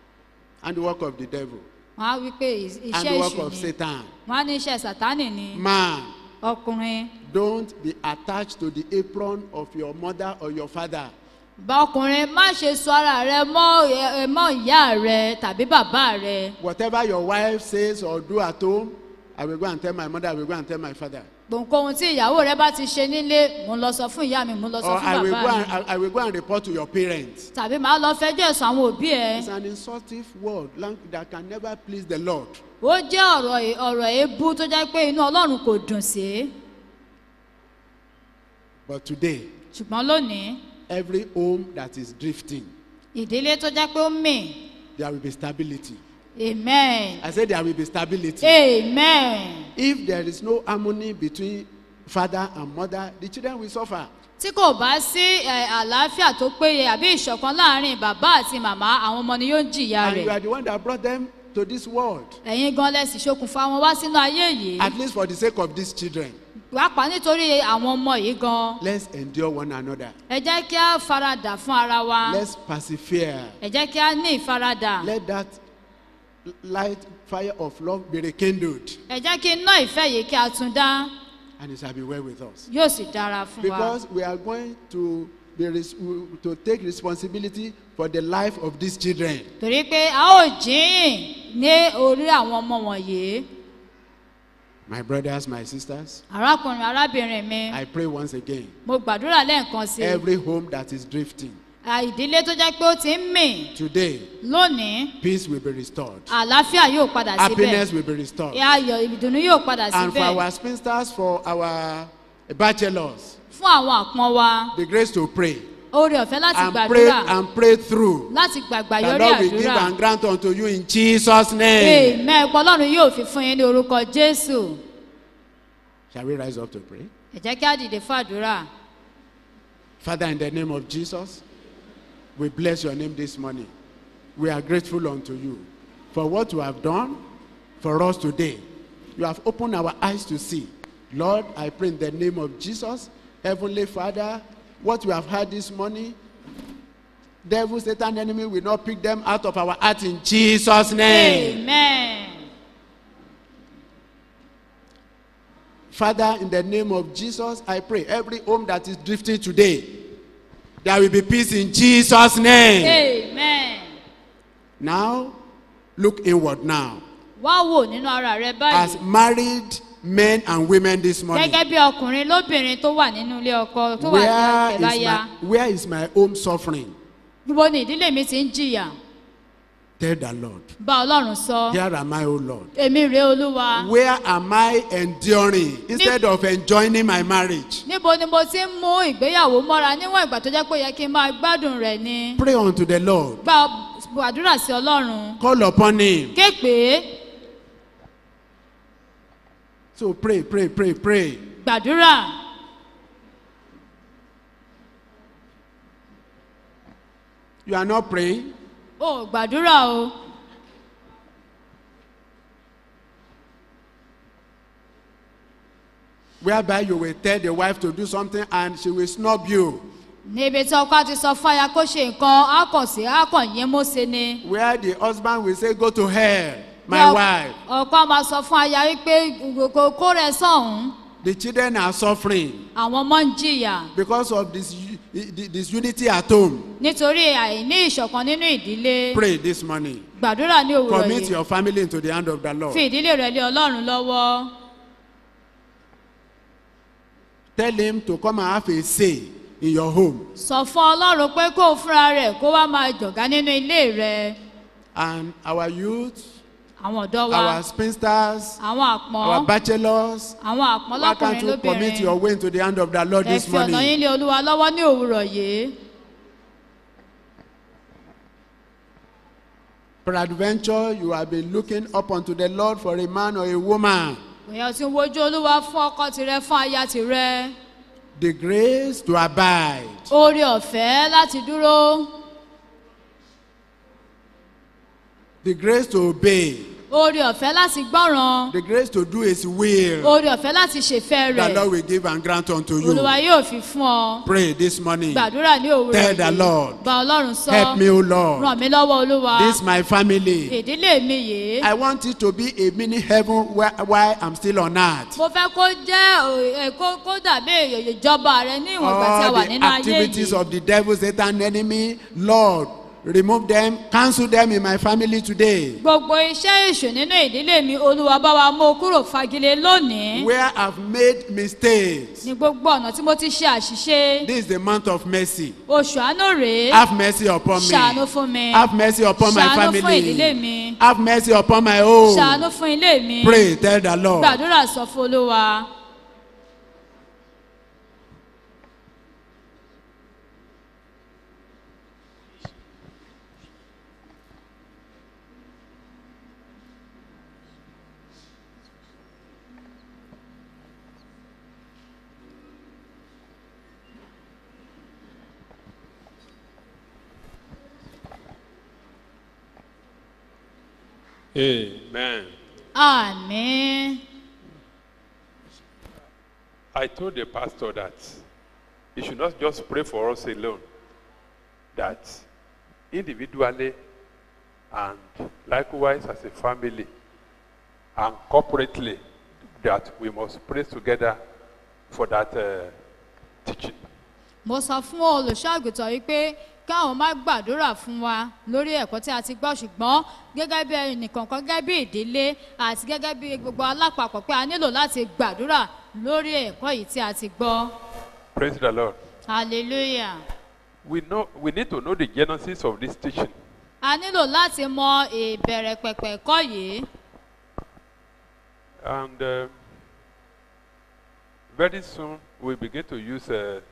S2: And the work of the devil.
S1: wọ́n á wí pé ì-
S2: And
S1: iṣẹ́
S2: the work
S1: èṣù
S2: of
S1: ni
S2: Satan.
S1: wọ́n á ní iṣẹ́ sàtánì ni
S2: Man,
S1: ọkùnrin
S2: don't be attached to the apron of your mother or your father.
S1: bá ọkùnrin má ṣe sọ ara rẹ mọ́ ẹ- ẹ- mọ́ ìyá rẹ tàbí bàbá rẹ
S2: Whatever your wife says or do at home, I will go and tell my mother, I will go and tell my father.
S1: gbòǹkóhun tí ìyàwó rẹ bá ti ṣe nílé mò ń lọ sọ fún ìyá mi mò ń lọ sọ
S2: Or
S1: fún
S2: I will, go
S1: bàbá
S2: and,
S1: mi
S2: I, I will go and report to your parents.
S1: tàbí màá lọ fẹjọ́ ẹ̀sùn àwọn òbí ẹ
S2: It's an insultive word lang- that can never please the Lord.
S1: ó jẹ́ ọ̀rọ̀ è- ọ̀rọ̀ èébú tó jẹ́ pé inú ọlọ́run kò dùn sí
S2: But today,
S1: ṣùgbọ́n lónìí
S2: every home that is drifting,
S1: ìdílé tó jẹ́ pé ó mì
S2: there will be stability.
S1: amen
S2: I said there will be stability.
S1: amen
S2: If there is no harmony between father and mother, the children will suffer.
S1: tí kò bá sí ẹ, àlàáfíà tó péye àbí ìṣọ̀kan láàrin bàbá àti màmá àwọn ọmọ ni yóò jìyà
S2: And you
S1: rẹ̀
S2: are the one that brought them to this world.
S1: ẹ̀yin gan lẹ́sìn ṣokùnfà wọn wá sínú ayé yìí
S2: At least for the sake of these children.
S1: pàápàá nítorí àwọn ọmọ yìí gan
S2: Let's endure one another.
S1: ẹ jẹ́ kí á faradà fún ara wa
S2: Let's persevere.
S1: ẹ jẹ́ kí á ní ìfaradà
S2: Let that light fire of love be rekindled.
S1: ẹ jẹ́ kí iná ìfẹ́ yìí kí a tún dá
S2: And it shall be well with us.
S1: yóò sì dára fún wa
S2: Because we are going to be res- to take responsibility for the life of these children.
S1: torí pé a ó jíyìn ní orí àwọn ọmọ wọ̀nyí
S2: My brothers, my sisters,
S1: arákùnrin arábìnrin mi
S2: I pray once again.
S1: mo gbàdúrà lẹ́ẹ̀kan sí i
S2: Every home that is drifting,
S1: À, ìdílé tó jẹ́ pé ó ti ń mì
S2: today,
S1: lónìí
S2: peace will be restored.
S1: àlàáfíà yóò padà síbẹ̀
S2: Happiness will be restored.
S1: ayọ̀ ìdùnnú yóò padà
S2: And for
S1: síbẹ̀
S2: our spinsters, for our bachelors,
S1: fún àwọn àpọ́n wa
S2: the grace to pray
S1: oore ọ̀fẹ́ láti
S2: and pray
S1: gbàdúrà
S2: and pray through.
S1: láti gbàgbà
S2: The
S1: yọrí
S2: Lord will give
S1: àdúrà
S2: and grant unto you in Jesus' name.
S1: amen ẹ̀pọ̀ ọlọ́run yóò fi fún yín ní orúkọ jésù
S2: Shall we rise up to pray?
S1: ẹ jẹ́ kí á dìde fún àdúrà
S2: Father, in the name of Jesus, we bless your name this morning. We are grateful unto you for what you have done for us today. You have opened our eyes to see. Lord, I pray in the name of Jesus, Heavenly Father, what we have heard this morning, devil, Satan, enemy will not pick them out of our heart in Jesus' name.
S1: amen
S2: Father, in the name of Jesus, I pray every home that is drifting today, there will be peace in Jesus' name.
S1: amen
S2: Now, look inward now.
S1: wá wò nínú ara rẹ
S2: As
S1: báyìí
S2: married men and women this morning,
S1: gẹ́gẹ́ bí ọkùnrin lóbìnrin tó wà nínú ilé ọkọ tó wà ní
S2: where is,
S1: ọ̀kẹ́láyà
S2: my, where is my home suffering?
S1: níbo ni ìdílé mi ti ń jìyà
S2: Tell the Lord.
S1: bá ọlọ́run sọ
S2: Here am I, O Lord.
S1: èmi rèé olúwa
S2: Where am I enduring instead of enjoying my marriage?
S1: níbo ni mo ti ń mú ìgbéyàwó mọ́ra níwọ̀n ìgbà tó jẹ́ pé ó yẹ kí n máa gbádùn rẹ̀ ni
S2: Pray unto the Lord.
S1: gba àdúrà sí ọlọ́run
S2: Call upon Him
S1: ké pé
S2: So pray, pray, pray, pray.
S1: gbàdúrà
S2: You are not praying.
S1: o ò gbàdúrà o
S2: Whereby you will tell the wife to do something and she will snub you.
S1: níbi tí ọkọ ti sọ fún aya kó ṣe nǹkan á kàn sí á kàn yín mọ́ṣe ni.
S2: Where the husband will say, Go to hell, my
S1: Bí ọ-
S2: wife.
S1: ọkọ á máa sọ fún aya wípé kò kó rẹ sọ̀hún
S2: The children are suffering
S1: àwọn ọmọ ń jìyà
S2: because of this, this unity at home.
S1: nítorí àìní ìṣọ̀kan nínú ìdílé
S2: Pray this morning.
S1: gbàdúrà ní òwúrọ̀
S2: Commit
S1: yìí
S2: your family into the hand of the Lord.
S1: fi ìdílé rẹ lé ọlọ́run lọ́wọ́
S2: Tell him to come and have a say in your home.
S1: sọ fún ọlọ́run pé kó o fúnra rẹ̀ kó wá máa jọ̀gá nínú ilé rẹ
S2: And our youth,
S1: àwọn ọ̀dọ́ wa
S2: our spinsters,
S1: àwọn
S2: our
S1: àpọ́n
S2: bachelors,
S1: àwọn àpọ́n
S2: why can't
S1: lọ́kùnrin
S2: you commit your
S1: lóbìnrin
S2: way into the hand of the Lord
S1: ẹ
S2: this
S1: fi ọ̀nà yín
S2: morning?
S1: lé olúwa lọ́wọ́ ní òwúrọ̀ yìí
S2: Peradventure, you have been looking up unto the Lord for a man or a woman.
S1: èèyàn ti ń wojú olúwa fún ọkọ tirẹ fún aya tirẹ
S2: The grace to abide.
S1: oore ọ̀fẹ́ láti dúró
S2: The grace to obey.
S1: oore ọ̀fẹ́ láti gbọ́ràn
S2: The grace to do his will.
S1: oore ọ̀fẹ́ láti ṣèfẹ́
S2: The
S1: rẹ̀
S2: Lord will give and grant unto you.
S1: olúwa yóò fi fún ọ
S2: Pray this morning.
S1: gbàdúrà ní òwúrọ̀
S2: Tell the
S1: yìí
S2: Lord.
S1: gba ọlọ́run sọ
S2: Help me, O Lord.
S1: ràn mí lọ́wọ́ olúwa
S2: This my family.
S1: ìdílé mi yìí
S2: I want it to be a mini heaven where, while I'm still on earth.
S1: mo fẹ́ kó jẹ́ ò- ẹ, kó kó dàbí ìjọba rẹ ní ìwọ̀n ìgbà tí a
S2: All
S1: wà
S2: the
S1: nínú ayé
S2: activities
S1: yìí
S2: of the devil, Satan, enemy, Lord, remove them, cancel them in my family today.
S1: gbogbo iṣẹ́ èṣù nínú ìdílé mi olúwa bá wa mú o kúrò fagilé lónìí
S2: Where I've made mistakes.
S1: ní gbogbo ọ̀nà tí mo ti ṣe àṣìṣe
S2: This is the month of mercy.
S1: oṣù àánú rèé
S2: Have mercy upon me.
S1: ṣàánú fún mi
S2: Have mercy upon my
S1: ṣàánú fún ìdílé
S2: family.
S1: mi
S2: Have mercy upon my home.
S1: ṣàánú fún ilé mi
S2: Pray, tell the Lord.
S1: gbàdúrà sọ fún olúwa
S5: Amen.
S1: àmín
S5: I told the pastor that he should not just pray for us alone, that individually and likewise as a family and corporately, that we must pray together for that uh, teaching.
S1: mo sọ fún olùṣọ́àgùtàn yìí pé káwọn má gbàdúrà fún wa lórí ẹ̀kọ́ tí a ti gbọ́ ṣùgbọ́n gẹ́gẹ́ bí ẹnìkọ̀ọ̀kan gẹ́gẹ́ bí ìdílé àti gẹ́gẹ́ bí gbogbo alápapọ̀ pé a nílò láti gbàdúrà lórí ẹ̀kọ́ yìí tí a ti gbọ́
S5: Praise the Lord.
S1: hallelujah
S5: We, know, we need to know the genesis of this teaching.
S1: a nílò láti mọ ìbẹ̀rẹ̀ pẹ̀pẹ̀ ẹ̀kọ́ yìí
S5: And uh, very soon we begin to use a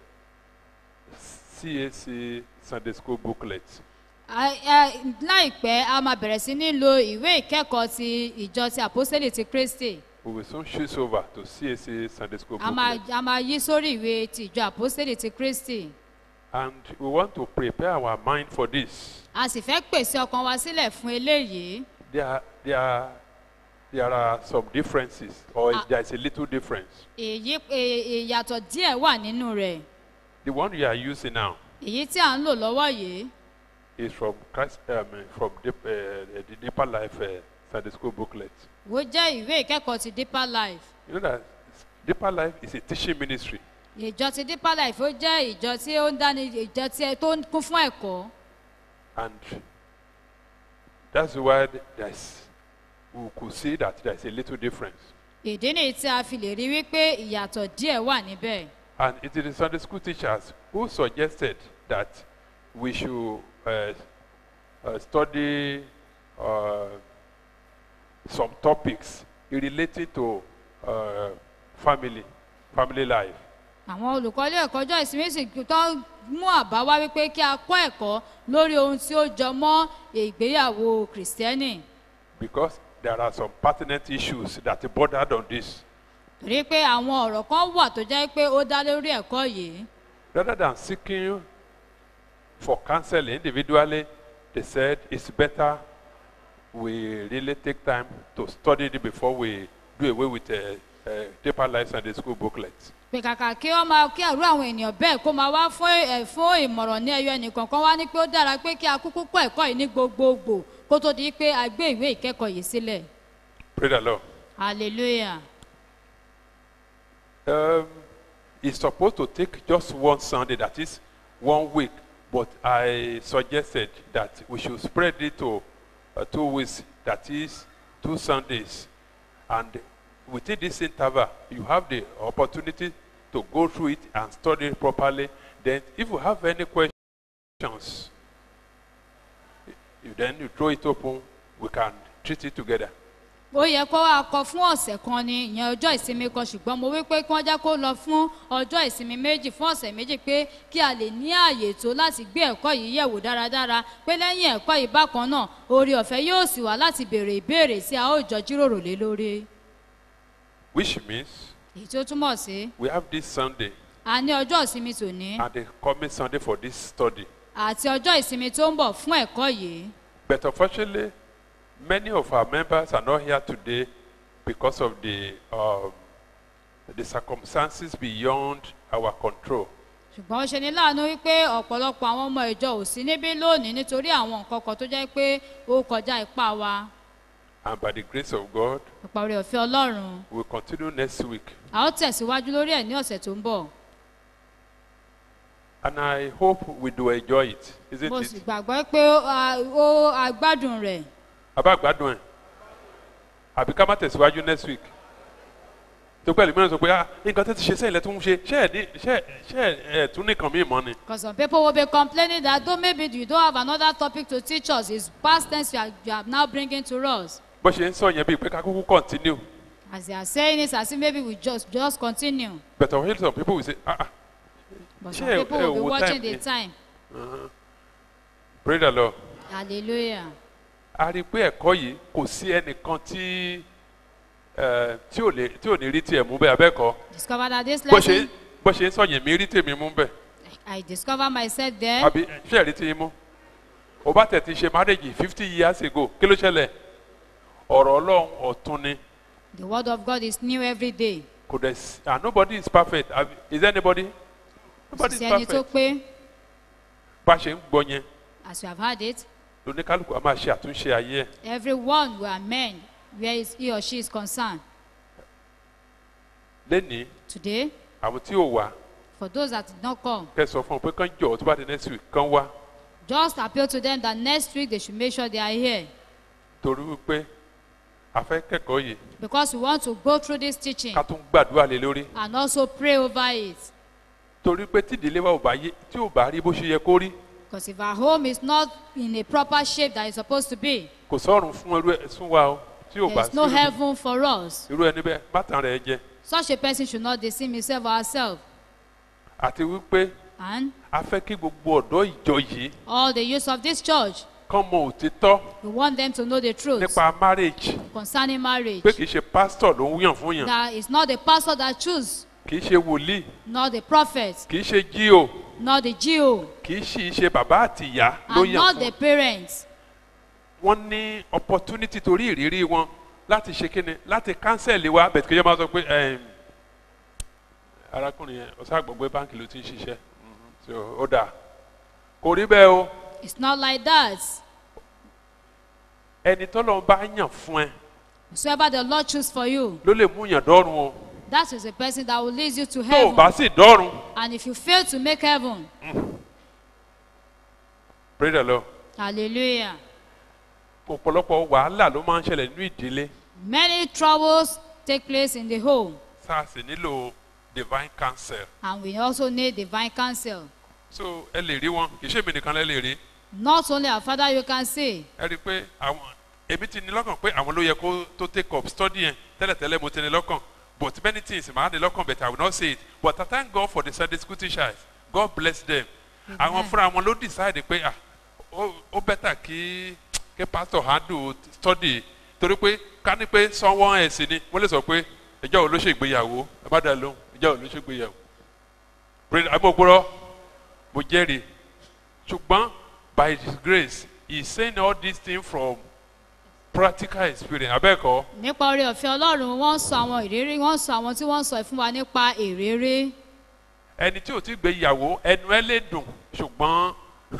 S5: CAC Sunday School booklet.
S1: A- ẹ- láìpẹ́ a máa bẹ̀rẹ̀ sí ní lo ìwé ìkẹ́kọ̀ọ́ ti ìjọ ti àpọ́sẹ́lì ti kristi
S5: We will soon switch over to CAC Sunday School
S1: a máa
S5: booklet.
S1: a máa yí sórí ìwé ti ìjọ àpọ́sẹ́lì ti kristi
S5: And we want to prepare our mind for this.
S1: a sì fẹ́ pèsè ọkàn wa sílẹ̀ fún eléyìí
S5: There are, there are, there are some differences, or
S1: Ah.
S5: there is a little difference.
S1: èyí e- ìyàtọ̀ díẹ̀ wà nínú rẹ̀
S5: The one you are using now
S1: èyí tí à ń lò lọ́wọ́ yìí
S5: is from Christ, um, from Deep, uh, the Deeper Life uh, Sunday School booklet.
S1: ó jẹ́ ìwé ìkẹ́kọ̀ọ́ ti deeper life
S5: You know that Deeper Life is a teaching ministry.
S1: ìjọ ti deeper life ó jẹ́ ìjọ tí ó ń dáni ìjọ tí ẹ- tó ń kún fún ẹ̀kọ́
S5: And that's why there's, we could see that there's a little difference.
S1: ìdí nìyí tí a fi lè rí wípé ìyàtọ̀ díẹ̀ wà níbẹ̀
S5: And it is the Sunday school teachers who suggested that we should uh, uh, study uh, some topics relating to uh, family, family life.
S1: àwọn olùkọ́ ilé ẹ̀kọ́ ọjọ́ ìsinmi sì tó ń mú àbá wá wípé kí a kọ́ ẹ̀kọ́ lórí ohun tí ó jọ mọ́ ìgbéyàwó kìrìsìtẹ́nì
S5: Because there are some pertinent issues that bordered on this.
S1: torí pé àwọn ọ̀rọ̀ kan wà tó jẹ́ pé ó dá lórí ẹ̀kọ́ yìí
S5: Rather than seeking for counsel individually, they said it's better we really take time to study it before we do away with uh, uh, deeper life Sunday school booklets.
S1: pé kàkà kí wọ́n máa kí àrú àwọn ènìyàn bẹ́ẹ̀ kó máa wá fún ẹ̀ fún ìmọ̀ràn ní ẹyọ ẹnìkọ̀ọ̀kan wá ní pé ó dára pé kí a kúkú kọ́ ẹ̀kọ́ yìí ní gbogbogbò kó tó di pé a gbé ìwé ìkẹ́kọ̀ọ́ yìí sílẹ̀
S5: Praise the Lord.
S1: hallelujah
S5: Um, it's supposed to take just one Sunday, that is one week, but I suggested that we should spread it to uh, two weeks, that is two Sundays. And within this interval, you have the opportunity to go through it and study it properly. Then, if you have any questions, you then you throw it open, we can treat it together.
S1: ó yẹ kó wá kọ fún ọ̀sẹ̀ kan ni ìyẹn ọjọ́ ìsinmi kan ṣùgbọ́n mo wí pé kí wọ́n já kó lọ fún ọjọ́ ìsinmi méjì fún ọ̀sẹ̀ méjì pé kí a lè ní ààyè tó láti gbé ẹ̀kọ́ yìí yẹ̀wò dáradára pé lẹ́yìn ẹ̀kọ́ yìí bákan náà oore ọ̀fẹ́ yóò sì wá láti béèrè ìbéèrè tí a ó jọ jíròrò lé lórí
S5: Which means
S1: èyí tó túmọ̀ sí
S5: we have this Sunday
S1: a ní ọjọ́ ìsinmi tòní
S5: and the coming Sunday for this study.
S1: àti ọjọ́ ìsinmi tó ń bọ̀ fún ẹ̀kọ́ yìí
S5: But unfortunately, many of our members are not here today because of the um, the circumstances beyond our control.
S1: ṣùgbọ́n ó ṣe ní láàánú wípé ọ̀pọ̀lọpọ̀ àwọn ọmọ ìjọ ò sí níbí lónìí nítorí àwọn nǹkan kan tó jẹ́ pé ó kọjá ipá wa
S5: And by the grace of God,
S1: ọ̀pọ̀ rẹ̀ ọ̀fẹ́ ọlọ́run
S5: we'll continue next week.
S1: a ó tẹ̀síwájú lórí ẹ̀ ní ọ̀sẹ̀ tó ń bọ̀
S5: And I hope we do enjoy it. Isn't
S1: mo sì
S5: it?
S1: gbàgbọ́ pé ó a- ó agbádùn rẹ̀
S5: Abá gbádùn ẹ̀. Àbí ká má tẹ̀síwájú next week. Tó pẹ̀lú mìíràn sọ pé ah nǹkan tó ti ṣe sẹ́yìn lẹ́tún ń ṣe ṣé ẹ̀ ní ṣé ṣé ẹ̀ tún nìkan mí mọ́ ni.
S1: because some people will be complaining that though maybe you don't have another topic to teach us it's past tense you are, you are now bringing to us
S5: Bó ṣe ń sọ yẹn bíi pé ká kúkú continue.
S1: as they are saying it as if maybe we just just continue
S5: But I hear some people will say ah ah
S1: but
S5: Ṣé
S1: some
S5: ẹ-
S1: people
S5: ẹ
S1: will be
S5: wo
S1: watching
S5: time
S1: the
S5: ni?
S1: time
S5: pray the Lord.
S1: hallelujah
S5: a rí i pé ẹ̀kọ́ yìí kò sí ẹnìkan tí ẹ, tí ò lè tí ò ní rí tiẹ̀ mú bẹ́ẹ̀ abẹ́kọ̀
S1: discover that this
S5: bó ṣe
S1: lesson
S5: bó ṣe ń sọ yẹn mi rí tèmi mú bẹ́ẹ̀
S1: I discover myself there
S5: àbí ṣé ẹ̀ rí tí mú o bá tẹ̀ ti ṣe marriage fifty years ago kí ló ṣẹlẹ̀ ọ̀rọ̀ ọlọ́run ọ̀tun ni
S1: the word of God is new every day
S5: kò dẹ̀ sí and nobody is perfect Abi- is there anybody nobody is
S1: sí ẹni tó
S5: perfect
S1: pé
S5: bá ṣe ń gbọ́ yẹn
S1: as you have heard it
S5: lóníkálukú a máa ṣe àtúnṣe ayé ẹ̀
S1: everyone will amend where is he or she is concerned
S5: lẹ́nìí
S1: today
S5: àwọn tí ò wá
S1: for those that did not come
S5: kẹ́ sọ fún wọn pé kán jọ̀ tó bá di next week kán wá
S1: just appeal to them that next week they should make sure they are here
S5: torí wípé a fẹ́ kẹ́kọ̀ọ́ yìí
S1: because we want to go through this teaching
S5: ká tún gbàdúrà lé lórí
S1: and also pray over it
S5: torí pé tí ìdílé wa ò bá yé tí ò bá rí bó ṣe yẹ kó rí
S1: because if our home is not in a proper shape that it's supposed to be
S5: kò sọ̀rùn fún irú ẹ̀ sún wa o tí ò bá
S1: there is no
S5: sí
S1: heaven for us
S5: irú ẹni bẹ́ẹ̀ má tàn rẹ̀ jẹ
S1: such a person should not deceive himself or herself
S5: àti wípé
S1: and
S5: a fẹ́ kí gbogbo ọ̀dọ́ ìjọ yìí
S1: all the youth of this church
S5: kán mọ òtítọ́
S1: we want them to know the truth
S5: nípa marriage
S1: concerning marriage
S5: pé kì í ṣe pastor ló ń yàn fún yàn
S1: that it's not the pastor that choose
S5: kì í ṣe wòlíì
S1: not the prophet
S5: kì í ṣe jíò
S1: not the geo
S5: kì í sì í ṣe bàbá àti ìyá ló
S1: and
S5: yàn
S1: not
S5: fún
S1: the parents
S5: wọ́n ní opportunity torí ìrírí wọn láti ṣe kíni láti cancel wa bẹ̀tẹ̀ kí ẹ máa sọ pé ẹm, arákùnrin yẹn ọ̀sán àgbọ̀gbé báńkì ló ti ń ṣiṣẹ́ Mhm. So, ó dáa kò rí bẹ́ẹ̀ o
S1: it's not like that
S5: ẹni tọ́lọ́ bá yàn fún ẹ
S1: whosoever the lord choose for you
S5: ló lè mú yàn dọ́run o
S1: that is the person that will lead you to
S5: tó o
S1: heaven
S5: bá sì dọ́run
S1: and if you fail to make heaven
S5: pray the lord
S1: hallelujah
S5: ọ̀pọ̀lọpọ̀ wàhálà ló máa ń ṣẹlẹ̀ nínú ìdílé
S1: many troubles take place in the home
S5: sars nílò divine counsel
S1: and we also need divine counsel
S5: so ẹ lè rí wọn kì í ṣe èmi nìkan lẹ lè rí
S1: not only our father you can see
S5: ẹ rí i pé àwọn èmi ti ní lọ́kàn pé àwọn ló yẹ kó tó take up study yẹn tẹ́lẹ̀tẹ́lẹ̀ mo ti ní lọ́kàn but many things màá ní lọ́kàn but I will not say it but I thank God for the Sunday school teachers God bless them àwọn fúnra wọn ló decide pé ah ó ó better kí kí pastor handle study torí pé ká ní pé sanwó ẹ̀sìn ni wọ́n lè sọ pé ìjọ wo ló ṣe ìgbéyàwó ẹ má dá lóhùn ìjọ wo ló ṣe ìgbéyàwó praise amógbóró mo jẹ́rìí ṣùgbọ́n by his grace he is saying all these things from practical experience abẹ́ẹ̀kọ́
S1: nípa oore ọ̀fẹ́ ọlọ́run wọ́n ń sọ àwọn ìrírí wọ́n ń sọ àwọn tí wọ́n ń sọ fún wa nípa ìrírí
S5: ẹni tí ò ti gbéyàwó ẹnu ẹ lè dùn ṣùgbọ́n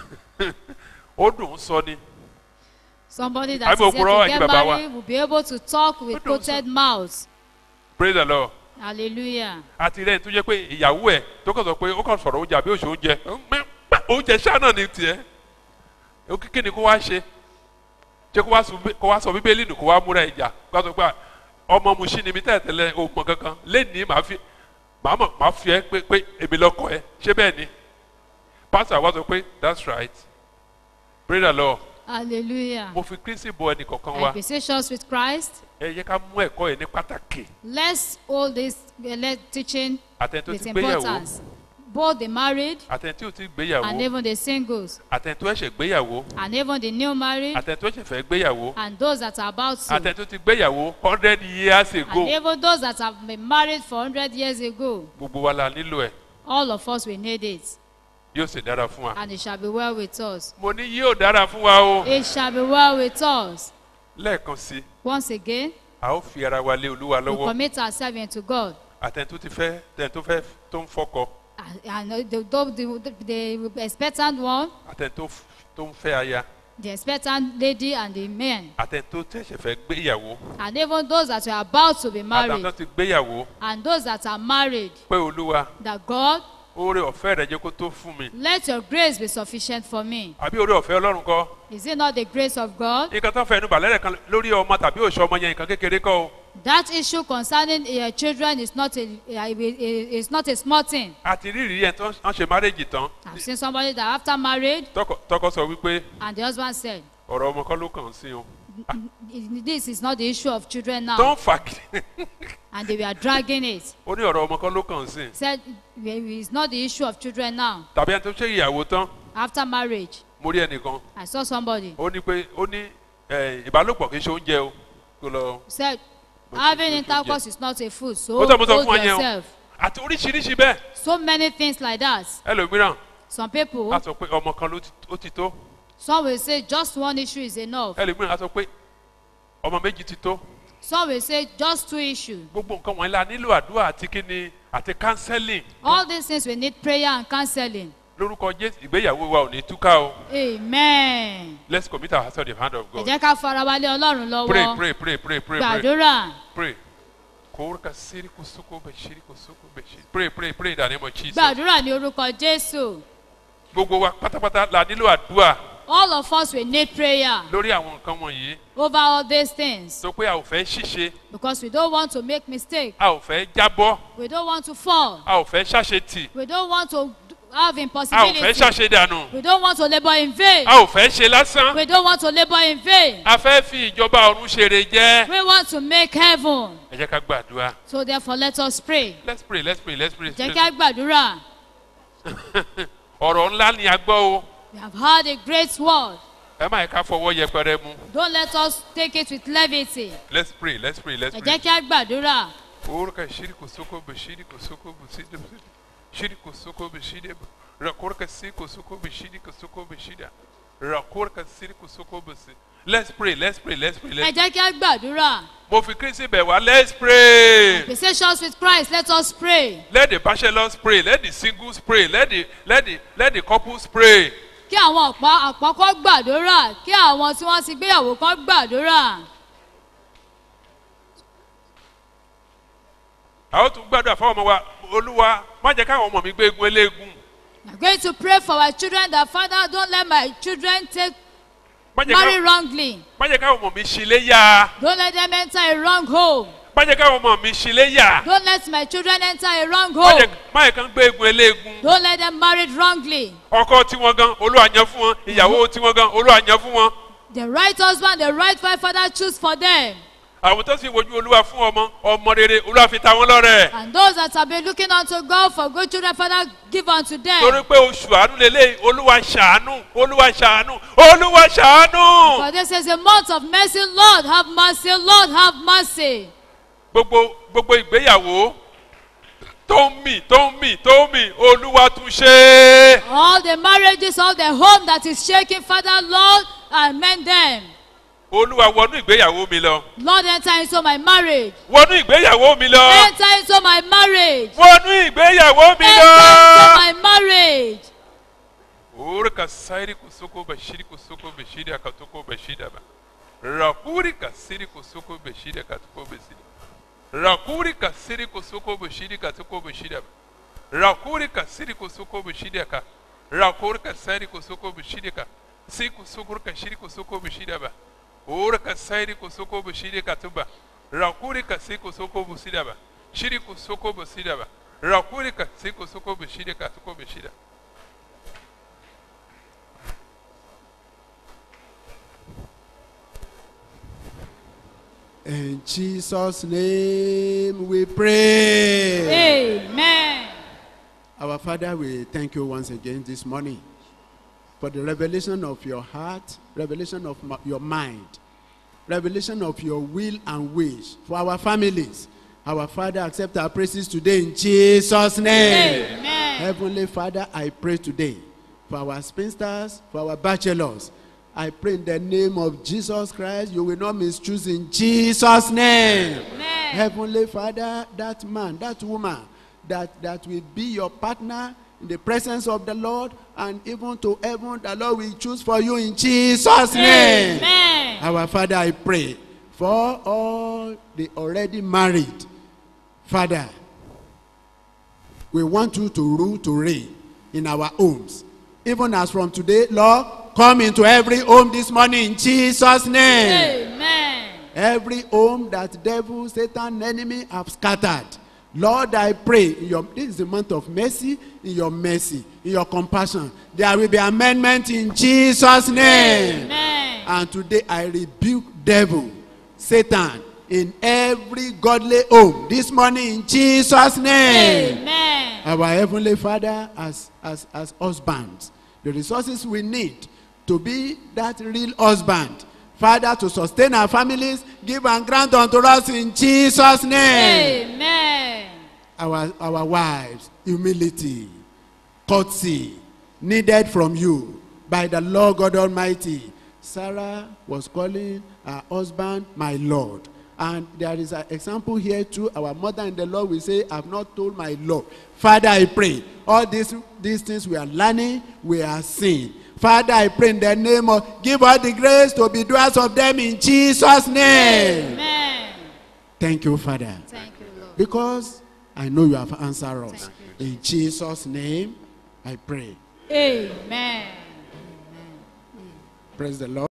S5: ó dùn ún sọ ni
S1: somebody that
S5: Àbí
S1: is yet
S5: òpùrọ́
S1: to
S5: ẹ̀yin
S1: get
S5: bàbá wa.
S1: married will be able to talk with
S5: Ó dùn ún sọ.
S1: coated mouth
S5: praise the lord
S1: hallelujah
S5: àti rẹ̀ tó jẹ́ pé ìyàwó ẹ̀ tó kàn sọ pé ó kàn sọ̀rọ̀ oúnjẹ àbí òṣè oúnjẹ oúnjẹ ṣáà náà ni tiẹ̀ ó kíkí ni kó wá ṣe ṣé kó wá sọ bí- kó wá sọ bíbélì nù kó wá múra ìjà kó wá sọ pé ọmọ mu sí ni mi tẹ̀tẹ̀lẹ̀ òògùn kankan lẹ́nìí màá fi màá mọ̀ màá fi ẹ́ pé pé èmi lọ́kọ̀ ẹ ṣé bẹ́ẹ̀ ni pásítọ̀ àwa sọ pé that's right praise the lord
S1: hallelujah
S5: mo fi kírísì bọ ẹnì kọ̀ọ̀kan wa
S1: acquisitions with christ
S5: ẹ yẹ ká mú ẹ̀kọ́ yẹn ní pàtàkì
S1: let's hold this uh, let teaching
S5: àtẹni tó
S1: with
S5: ti gbéyàwó
S1: importance both the married
S5: àtẹni tí ò ti
S1: and
S5: gbéyàwó
S1: even the singles
S5: àtẹni tó ẹ̀ṣẹ̀ gbéyàwó
S1: and even the new married
S5: àtẹni tó ẹ̀ṣẹ̀ fẹ́ gbéyàwó
S1: and those that are about to
S5: àtẹni tó ti gbéyàwó hundred years ago
S1: and even those that have been married for hundred years ago
S5: gbogbo wa la nílò ẹ̀
S1: all of us will need it
S5: yóò sì dára fún wa.
S1: and it shall be well with us
S5: mo ní yóò dára fún wa o.
S1: it shall be well with us
S5: lẹ́ẹ̀kan sí i
S1: once again
S5: a ó fi ara wa lé olúwa
S1: we
S5: lọ́wọ́
S1: commit ourselves into god
S5: àtẹni tó ti fẹ́ tẹni tó fẹ́ tó ń fọkọ
S1: and, and the, the, the, the expectant one
S5: àtẹni tó f- tó ń fẹ́ aya
S1: the expectant lady and the men
S5: àtẹni tó tẹ̀sẹ̀ fẹ́ gbéyàwó
S1: and even those that are about to be
S5: àtàwọn
S1: married
S5: tó ti gbéyàwó
S1: and those that are married
S5: pé olúwa
S1: that god
S5: oore ọ̀fẹ́ rẹ̀ jẹ́ kó tó fún mi
S1: let your grace be sufficient for me
S5: àbí oore ọ̀fẹ́ ọlọ́run kọ́
S1: is it not the grace of god
S5: nǹkan tó ń fẹ́ ẹnu bàlẹ́ rẹ̀ kan lórí ọmọ tàbí òṣù ọmọ yẹn nǹkan kékeré kọ́ o
S1: that issue concerning uh, children is not a uh, is not a small thing
S5: àti rírì yẹn tó ń ṣe márèjì tán
S1: i've seen somebody that after married
S5: tọkọ tọkọ sọ wípé
S1: and the husband said
S5: ọ̀rọ̀ ọmọ kọ́ ló kàn sí o
S1: this is not the issue of children
S5: tó
S1: now
S5: ń fà kí
S1: and they were dragging it
S5: ó ní ọ̀rọ̀ ọmọ kọ́ ló kàn sí
S1: said it's not the issue of children now
S5: tàbí ẹni tó ṣe ìyàwó tán
S1: after marriage
S5: mo rí ẹnìkan
S1: i saw somebody
S5: ó ní pé ó ní ẹ, ìbálòpọ̀ kì í ṣe oúnjẹ o kó lọ
S1: said
S5: But
S1: having
S5: you-
S1: intercourse is not a food so
S5: ó tọ́ mo sọ
S1: hold
S5: fún ọ yẹn o
S1: yourself
S5: àti oríṣiríṣi bẹ́ẹ̀
S1: so many things like that
S5: ẹlòmíràn
S1: some people
S5: á sọ pé ọmọ kan ló ti- ó ti tó
S1: some will say just one issue is enough
S5: ẹlòmíràn á sọ pé ọmọ méjì ti tó
S1: some will say just two issues
S5: gbogbo nǹkan wọ̀nyí la nílò àdúrà àti kíni àti counseling
S1: all these things we need prayer and counseling
S5: lórúkọ jésù ìgbéyàwó wa ò ní túká o
S1: amen
S5: let's commit ourselves to the hand of
S1: ẹ
S5: God
S1: jẹ́ ká farabalẹ̀ ọlọ́run
S5: pray
S1: lọ́wọ́
S5: pray pray pray pray pray
S1: gbàdúrà
S5: pray kórka siri kosoko bẹsiri kosoko bẹsiri pray pray pray in the name of Jesus
S1: gbàdúrà ní orúkọ jésù
S5: gbogbo wa pátápátá la nílò àdúrà
S1: all of us will need prayer
S5: lórí àwọn nǹkan wọ̀nyí
S1: over all these things
S5: sọ pé a ò fẹ́ ṣìṣe
S1: because we don't want to make mistake
S5: a ò fẹ́ jábọ́
S1: we don't want to fall
S5: a ò fẹ́ ṣàṣetì
S1: we don't want to have
S5: a ò fẹ́
S1: impossibility
S5: ṣàṣedànù
S1: we don't want to labour in vain
S5: a ò fẹ́ ṣe lásán
S1: we don't want to labour in vain
S5: a fẹ́ fi ìjọba ọ̀run ṣeré jẹ́
S1: we want to make heaven
S5: ẹ jẹ́ ká gbàdúrà
S1: so therefore let us pray
S5: let's pray let's pray let's pray.
S1: jẹ́ ká gbàdúrà
S5: ọ̀rọ̀ ńlá ni a gbọ́ o
S1: we have heard a great word
S5: ẹ má yẹ ká fọwọ́ yẹpẹrẹ mu
S1: don't let us take it with levity
S5: let's pray let's pray let's
S1: ẹ
S5: pray.
S1: jẹ́ ká gbàdúrà
S5: Orka shiriko soko be shiriko soko be sida shiriko soko be shida rakorka siko soko be shiriko soko be shida rakorka siriko soko be si. Let's pray, let's pray, let's pray.
S1: ẹ
S5: Let's
S1: jẹ́ ká gbàdúrà
S5: Mo fi Kristi bẹ̀ wá, let's pray.
S1: Conversations with Christ let us pray
S5: Let the bachelors pray, let the singles pray, let the let the let the couples pray.
S1: kí àwọn ọ̀pọ̀ àpọ́kọ́ gbàdúrà kí àwọn tí wọ́n ti gbéyàwó kan gbàdúrà
S5: A ó tún gbàdúrà fáwọn ọmọ wa, Olúwa, má jẹ́ káwọn ọmọ mi gbé egun eléegun.
S1: we are going to pray for our children that father don't let my children take
S5: Má jẹ́
S1: marry
S5: káwọn-
S1: wrongly
S5: má jẹ́ káwọn ọmọ mi ṣílé yá.
S1: don't let them enter a wrong home
S5: Má jẹ́ káwọn ọmọ mi ṣílé yá.
S1: don't let my children enter a wrong
S5: Má jẹ́
S1: home
S5: má jẹ́ kán gbé egun eléegun.
S1: don't let them marry wrongly
S5: ọkọ tiwọn gan olúwa yan fún wọn ìyàwó tiwọn gan olúwa yan fún wọn
S1: the right husband the right wife father choose for them
S5: àwọn tó sì wojú olúwa fún ọmọ ọmọ rere olúwa fi ta wọn lọrẹ
S1: and those that have been looking unto God for good children father give unto
S5: torí
S1: them
S5: pé oṣù àánú lélẹ̀ olúwa ṣàánú olúwa ṣàánú olúwa ṣàánú
S1: for this is a month of mercy lord have mercy lord have mercy.
S5: gbogbo gbogbo ìgbéyàwó tó ń mì tó ń mì tó ń mì olúwa tún ṣe é.
S1: All the marriages, all the home that is shaking, Father, Lord, amend them.
S5: olúwa wọnú ìgbéyàwó mi lọ
S1: Lord, enter into my marriage.
S5: wọnú ìgbéyàwó mi lọ
S1: Enter into my marriage.
S5: wọnú ìgbéyàwó mi
S1: Enter into
S5: lọ.
S1: my marriage.
S5: Ora kasairi kusoko bashiri kusoko bashiri akatoko bashida ba. Rakuri kasiri kusoko bashiri akatoko bashida. Rakuri kasiri kusoko bashiri katoko bashida ba. Rakuri kasiri kusoko bashiri aka. Rakuri kasiri kusoko bashiri ka. Si kusoko kashiri kusoko bashida ba. Ora kasairi kusoko bashiri katuba. Rakuri kasiri kusoko bashida ba. Shiri kusoko bashida ba. Rakuri kasiri kusoko bashiri katoko bashida.
S2: In Jesus' name we pray.
S1: Amen.
S2: Our Father, we thank you once again this morning for the revelation of your heart, revelation of ma- your mind, revelation of your will and wish for our families. Our Father, accept our praises today in Jesus' name.
S1: Amen.
S2: Heavenly Father, I pray today for our spinsters, for our bachelors. I pray in the name of Jesus Christ, you will not mischoose in Jesus' name.
S1: Amen.
S2: Heavenly Father, that man, that woman, that, that will be your partner in the presence of the Lord and even to heaven, the Lord will choose for you in Jesus' name.
S1: Amen.
S2: Our Father, I pray for all the already married. Father, we want you to rule, to reign in our homes. Even as from today, Lord, come into every home this morning in Jesus' name.
S1: Amen.
S2: Every home that devil, Satan, enemy have scattered. Lord, I pray, in your, this is the month of mercy, in your mercy, in your compassion. There will be amendment in Jesus' name.
S1: Amen.
S2: And today I rebuke devil, Satan, in every godly home this morning in Jesus' name.
S1: Amen.
S2: Our Heavenly Father, as, as, as husbands, the resources we need to be that real husband. Father, to sustain our families, give and grant unto us in Jesus' name.
S1: Amen.
S2: Our, our wives, humility, courtesy, needed from you by the Lord God Almighty. Sarah was calling her husband my Lord. And there is an example here too. Our mother in the Lord will say, I've not told my Lord. Father, I pray. All these, these things we are learning, we are seeing. Father, I pray in the name of, give us the grace to be doers of them in Jesus' name.
S1: Amen.
S2: Thank you, Father.
S1: Thank you, Lord.
S2: Because I know you have answered us.
S1: Thank
S2: In Jesus' name, I pray.
S1: Amen.
S2: Praise the Lord.